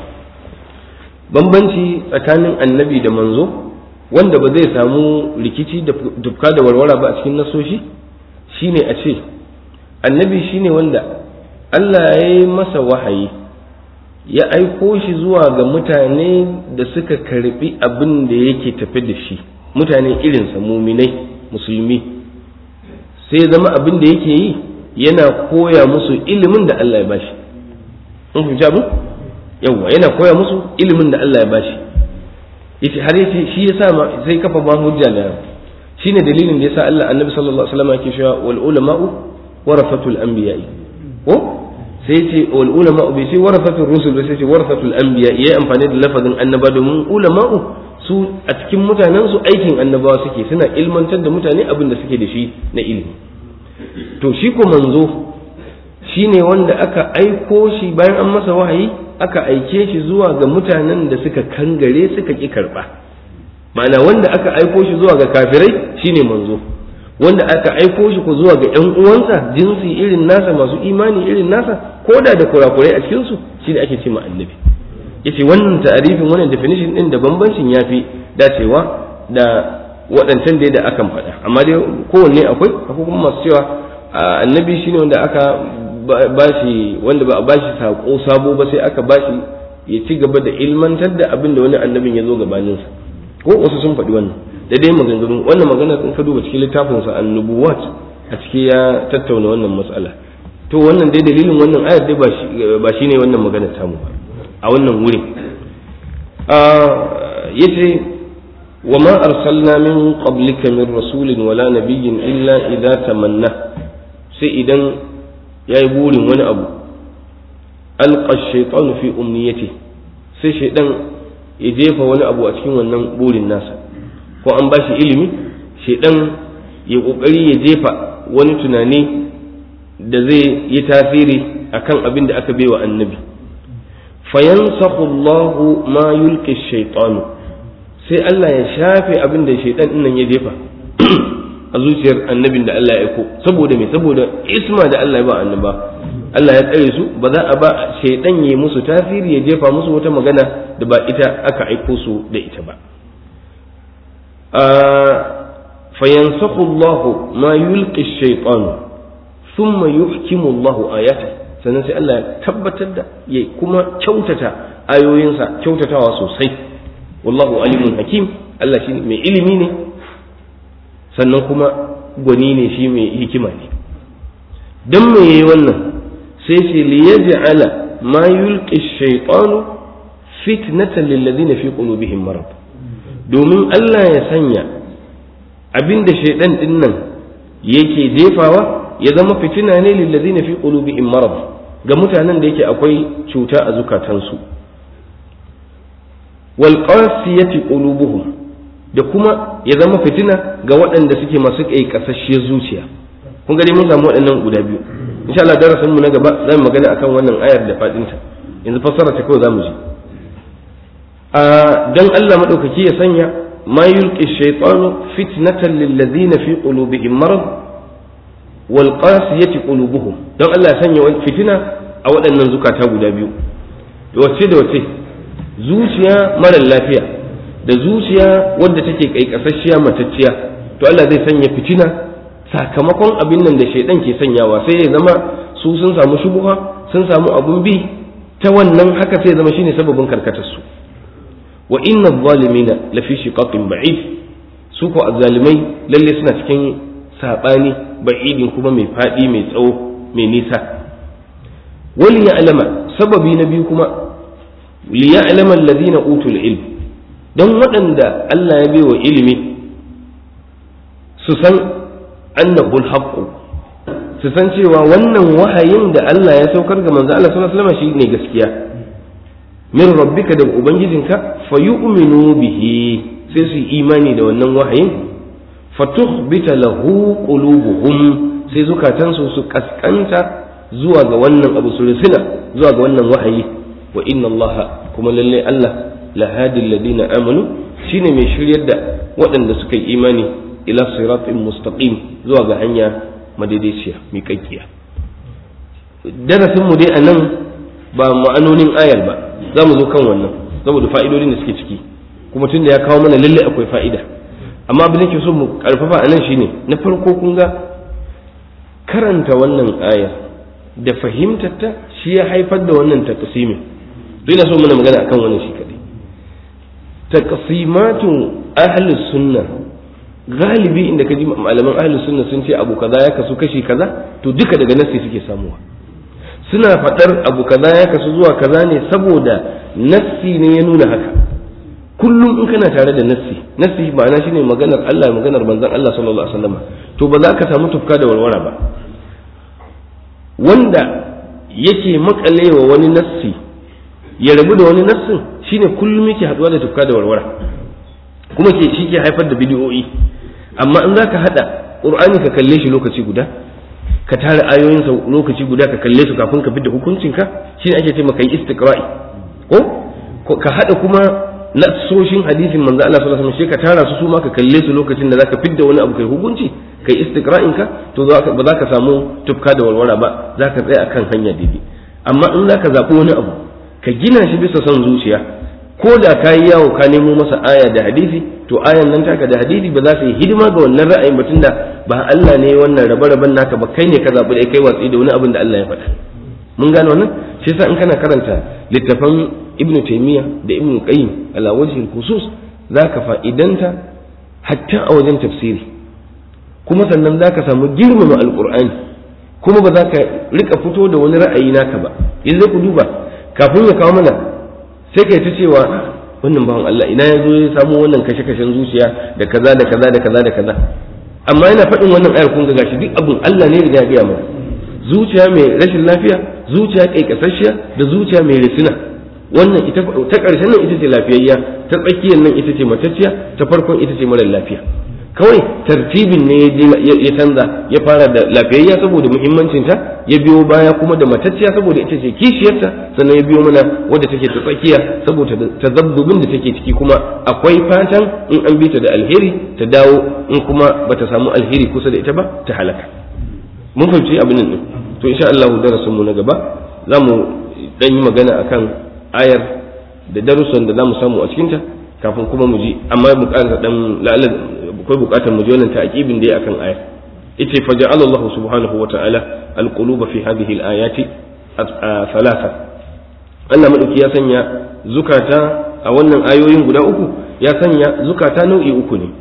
bambanci tsakanin annabi da manzo wanda ba zai samu rikici da dukka da warwara ba a cikin nasoshi shine a ce annabi shine wanda Allah ya yi masa wahayi ya aiko shi zuwa ga mutane da suka karbi abin da yake tafi da shi mutane irinsa muminai musulmi sai zama abin da yake yi yana koya musu ilimin da Allah ya bashi in fahimci abin yawwa yana koya musu ilimin da Allah ya bashi yace har yace shi yasa ma sai kafa ba hujja da shine dalilin da yasa Allah annabi sallallahu alaihi wasallam yake cewa wal ulama'u warafatul anbiya'i ko sai ce wal ulama bai ce warasatul rusul ba sai ce warasatul anbiya yayi amfani da lafazin annaba domin ulama'u su a cikin mutanen su aikin annabawa suke suna ilmantar da mutane abin da suke da shi na ilimi to shi ko manzo shine wanda aka aiko shi bayan an masa wahayi aka aike shi zuwa ga mutanen da suka kangare suka ki karba ma'ana wanda aka aiko shi zuwa ga kafirai shine manzo wanda aka aiko shi ko zuwa ga ƴan uwansa jinsi irin nasa masu imani irin nasa ko da da kurakurai a cikin su shine ake ce ma annabi yace wannan ta'arifin wannan definition din da bambancin yafi dacewa da waɗancan dai da akan faɗa amma dai kowanne akwai akwai kuma masu cewa annabi shine wanda aka bashi wanda ba a bashi sako sabo ba sai aka bashi ya ci gaba da ilmantar da abin da wani annabin ya zo gabaninsa ko wasu sun faɗi wannan da dai maganganu wannan magana in ka duba cikin littafin sa annubuwat a ciki ya tattauna wannan matsala to wannan dai dalilin wannan ayar dai ba shi ne wannan magana tamu ba a wannan wurin yace wa ma arsalna min qablika min rasulin wala nabiyyin illa idza tamanna sai idan yayi burin wani abu alqa shaytanu fi umniyati sai shaydan ya jefa wani abu a cikin wannan burin nasa ko an ba shi ilimi shaidan ya kokari ya jefa wani tunani da zai yi tasiri akan abin da aka baiwa annabi fayansakhu Allahu ma yulqi shaytanu sai Allah ya shafe abin da shaidan nan ya jefa a zuciyar annabin da Allah ya aiko saboda me saboda isma da Allah ya ba annaba Allah ya tsare su ba za a ba shaidan ya musu tasiri ya jefa musu wata magana da ba ita aka aiko su da ita ba فينسخ الله ما يلقي الشيطان ثم يحكم الله آياته sannan sai Allah ya tabbatar da ya kuma kyautata ayoyinsa kyautatawa sosai wallahu alimun hakim Allah shi mai ilimi ne sannan kuma gwani ne shi mai hikima ne don me yayi wannan sai ce li yaj'ala ma yulqi ash-shaytanu fitnatan lil ladina fi qulubihim marad domin Allah ya sanya abinda shaydan din nan yake jefawa ya zama fitina ne lil ladina fi qulubihim marad ga mutanen da yake akwai cuta a zukatansu wal qasiyati qulubuhum da kuma ya zama fitina ga waɗanda suke masu ƙaiƙasasshiyar zuciya kun gani mun samu waɗannan guda biyu insha Allah darasin mu na gaba za mu magana akan wannan ayar da fadinta yanzu fassara ta kawai za mu ji a dan Allah madaukaki ya sanya ma yulqi shaytanu fitnatan lil ladina fi qulubihim marad wal qasiyati qulubuhum dan Allah ya sanya fitina a waɗannan zukata guda biyu wacce da wacce zuciya mara lafiya da zuciya wadda take kaikasasshiya matacciya to Allah zai sanya fitina sakamakon abin nan da shaidan ke sanyawa sai ya zama su sun samu shubuha sun samu abun bi ta wannan haka sai ya zama shine sababin karkatar su wa inna zalimina lafi shiqaqin ba'id su ko azzalimai lalle suna cikin sabani ba'idin kuma mai fadi mai tsawo mai nisa wali ya'lama sababi na biyu kuma li ya'lama alladhina utul ilm don waɗanda Allah ya baiwa ilimi su san annahu alhaqqu su san cewa wannan wahayin da Allah ya saukar ga manzo Allah sallallahu alaihi wasallam shine gaskiya min rabbika da ubangijinka fayu'minu bihi sai su imani da wannan wahayin fatukhbita lahu qulubuhum sai zukatansu su kaskanta zuwa ga wannan abu su risina zuwa ga wannan wahayi wa inna Allah kuma lalle Allah lahadi alladhina amanu shine mai shiryar da waɗanda suka yi imani ila siratin mustaqim zuwa ga hanya madaidaiciya miƙaƙƙiya darasin mu dai a nan ba ma'anonin ayar ba za mu zo kan wannan saboda fa'idodin da suke ciki kuma tun da ya kawo mana lalle akwai fa'ida amma abin da ke so mu karfafa a nan shine na farko kun ga karanta wannan aya da fahimtarta shi ya haifar da wannan taqsimin dole so muna magana akan wannan shi kadai taqsimatu ahli sunna galibi inda ka ji malaman ahli sunna sun ce abu kaza ya kasu kashi kaza to duka daga nassi suke samuwa suna faɗar abu kaza ya kasu zuwa kaza ne saboda nassi ne ya nuna haka kullum in kana tare da nassi nassi ma'ana shine maganar Allah maganar manzon Allah sallallahu alaihi wasallam to ba za ka samu tufka da warwara ba wanda yake makalewa wani nassi ya rabu da wani nassin shine kullum yake haduwa da tufka da warwara kuma ke shi ke haifar da bidiyoyi amma in za ka haɗa ƙur'ani ka kalle shi lokaci guda ka tara ayoyinsa lokaci guda ka kalle su kafin ka fidda hukuncinka shi ne ake ce maka yi istiqra'i ko ka haɗa kuma nasoshin hadisin manzo Allah sallallahu alaihi wasallam ka tara su su ma ka kalle su lokacin da zaka fidda wani abu kai hukunci kai istiqra'in ka to ba za ka samu tufka da walwala ba za ka tsaya akan hanya daidai amma in za ka zaɓi wani abu ka gina shi bisa son zuciya ko da ka yi yawo ka nemo masa aya da hadisi to ayan nan taka da hadisi ba za su yi hidima ga wannan ra'ayin batun da ba Allah ne wannan rabe-raben naka ba kai ne ka zaɓi da kai watsi da wani abin da Allah ya faɗa mun gane wannan shi yasa in kana karanta littafan ibnu taymiya da ibnu qayyim ala wajhil khusus zaka fa'idanta hatta a wajen tafsiri kuma sannan zaka samu girmama alqur'ani kuma ba za ka rika fito da wani ra'ayi naka ba yanzu ku duba kafin ya kawo mana sai kai ta cewa wannan bawan Allah ina ya zo ya samu wannan kashe-kashen zuciya da kaza da kaza da kaza da kaza amma yana faɗin wannan ayar kun ga gashi duk abun Allah ne ya gaya mana zuciya mai rashin lafiya zuciya kaikasashiya da zuciya mai risina wannan ita ta ƙarshen nan ita ce lafiyayya ta tsakiyar nan ita ce matacciya ta farkon ita ce mara lafiya kawai tartibin ne ya canza ya fara da lafiyayya saboda muhimmancinta ya biyo baya kuma da matacciya saboda ita ce kishiyarta sannan ya biyo mana wadda take ta tsakiya saboda tazabbubin da take ciki kuma akwai fatan in an bi ta da alheri ta dawo in kuma bata samu alheri kusa da ita ba ta halaka mun fahimci abin nan to insha Allah darasin mu na gaba za mu dan yi magana akan ayar da darussan da za mu samu a cikinta kafin kuma mu ji amma mu ƙara dan la'alla akwai bukatar mu ji wannan ta'aqibin da ya akan aya ita fa ja'ala Allah subhanahu wa ta'ala al-quluba fi hadhihi al-ayati thalatha Allah madauki ya sanya zukata a wannan ayoyin guda uku ya sanya zukata nau'i uku ne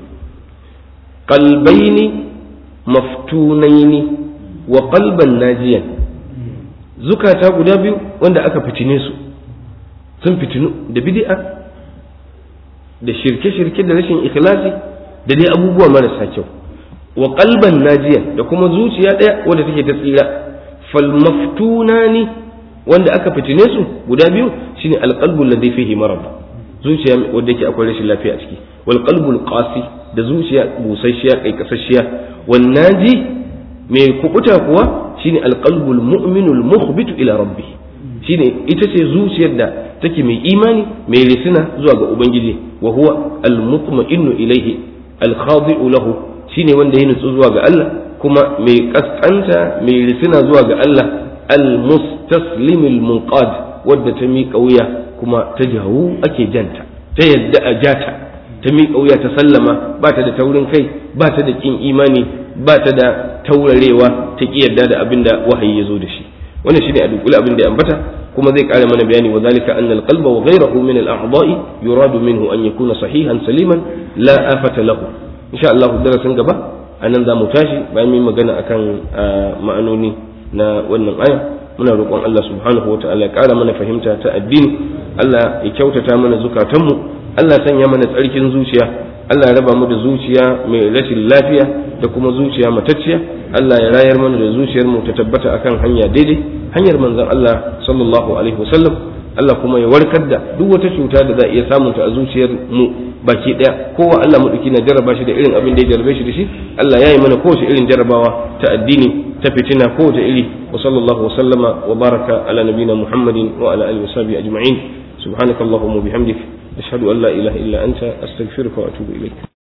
qalbaini maftunaini wa qalban najiyan zukata guda biyu wanda aka fitine su sun fitinu da bid'a da shirke-shirke da rashin ikhlasi da dai abubuwa marasa kyau wa qalban najiya da kuma zuciya ɗaya wadda take ta tsira fal maftunani wanda aka fitine su guda biyu shine alqalbu alladhi fihi marad zuciya wadda yake akwai rashin lafiya a ciki wal qalbul qasi da zuciya busasshiya kai kasasshiya wan naji mai kubuta kuwa shine alqalbul mu'minul mukhbitu ila rabbih shine ita ce zuciyar da take mai imani mai risina zuwa ga ubangiji wa huwa almutma'innu ilayhi alkhadi'u lahu shine wanda ya nutsu zuwa ga Allah kuma mai kaskanta mai risina zuwa ga Allah almustaslimul munqad wadda ta miƙa wuya kuma ta jawo ake janta ta yadda a jata ta miƙa wuya ta sallama ba ta da taurin kai ba ta da ƙin imani ba ta da taurarewa ta ƙi yadda da abin da wahayi ya zo da shi wannan shine a dukkan abin da ya ambata kuma zai ƙara mana bayani wa zalika anna al-qalba wa ghayruhu min al-a'dha'i yuradu minhu an yakuna sahihan saliman la afata lahu insha Allah darasin gaba anan za mu tashi bayan mun magana akan ma'anoni na wannan aya muna roƙon Allah subhanahu wa ta'ala ya ƙara mana fahimta ta addini Allah ya kyautata mana zukatanmu Allah ya sanya mana tsarkin zuciya Allah ya raba mu da zuciya mai rashin lafiya da kuma zuciya matacciya Allah ya rayar mana da zuciyar mu ta tabbata akan hanya daidai hanyar manzon Allah sallallahu alaihi wasallam Allah kuma ya warkar da duk wata cuta da za a iya samun ta a zuciyar mu baki daya kowa Allah madauki na jarraba shi da irin abin da ya jarrabe shi da shi Allah ya yi mana kowace irin jarrabawa ta addini ta fitina kowace iri wa sallallahu wa sallama wa baraka ala nabina muhammadin wa ala alihi wa sahbihi ajma'in subhanakallahumma wa bihamdik ashhadu an la ilaha illa anta astaghfiruka wa atubu ilayk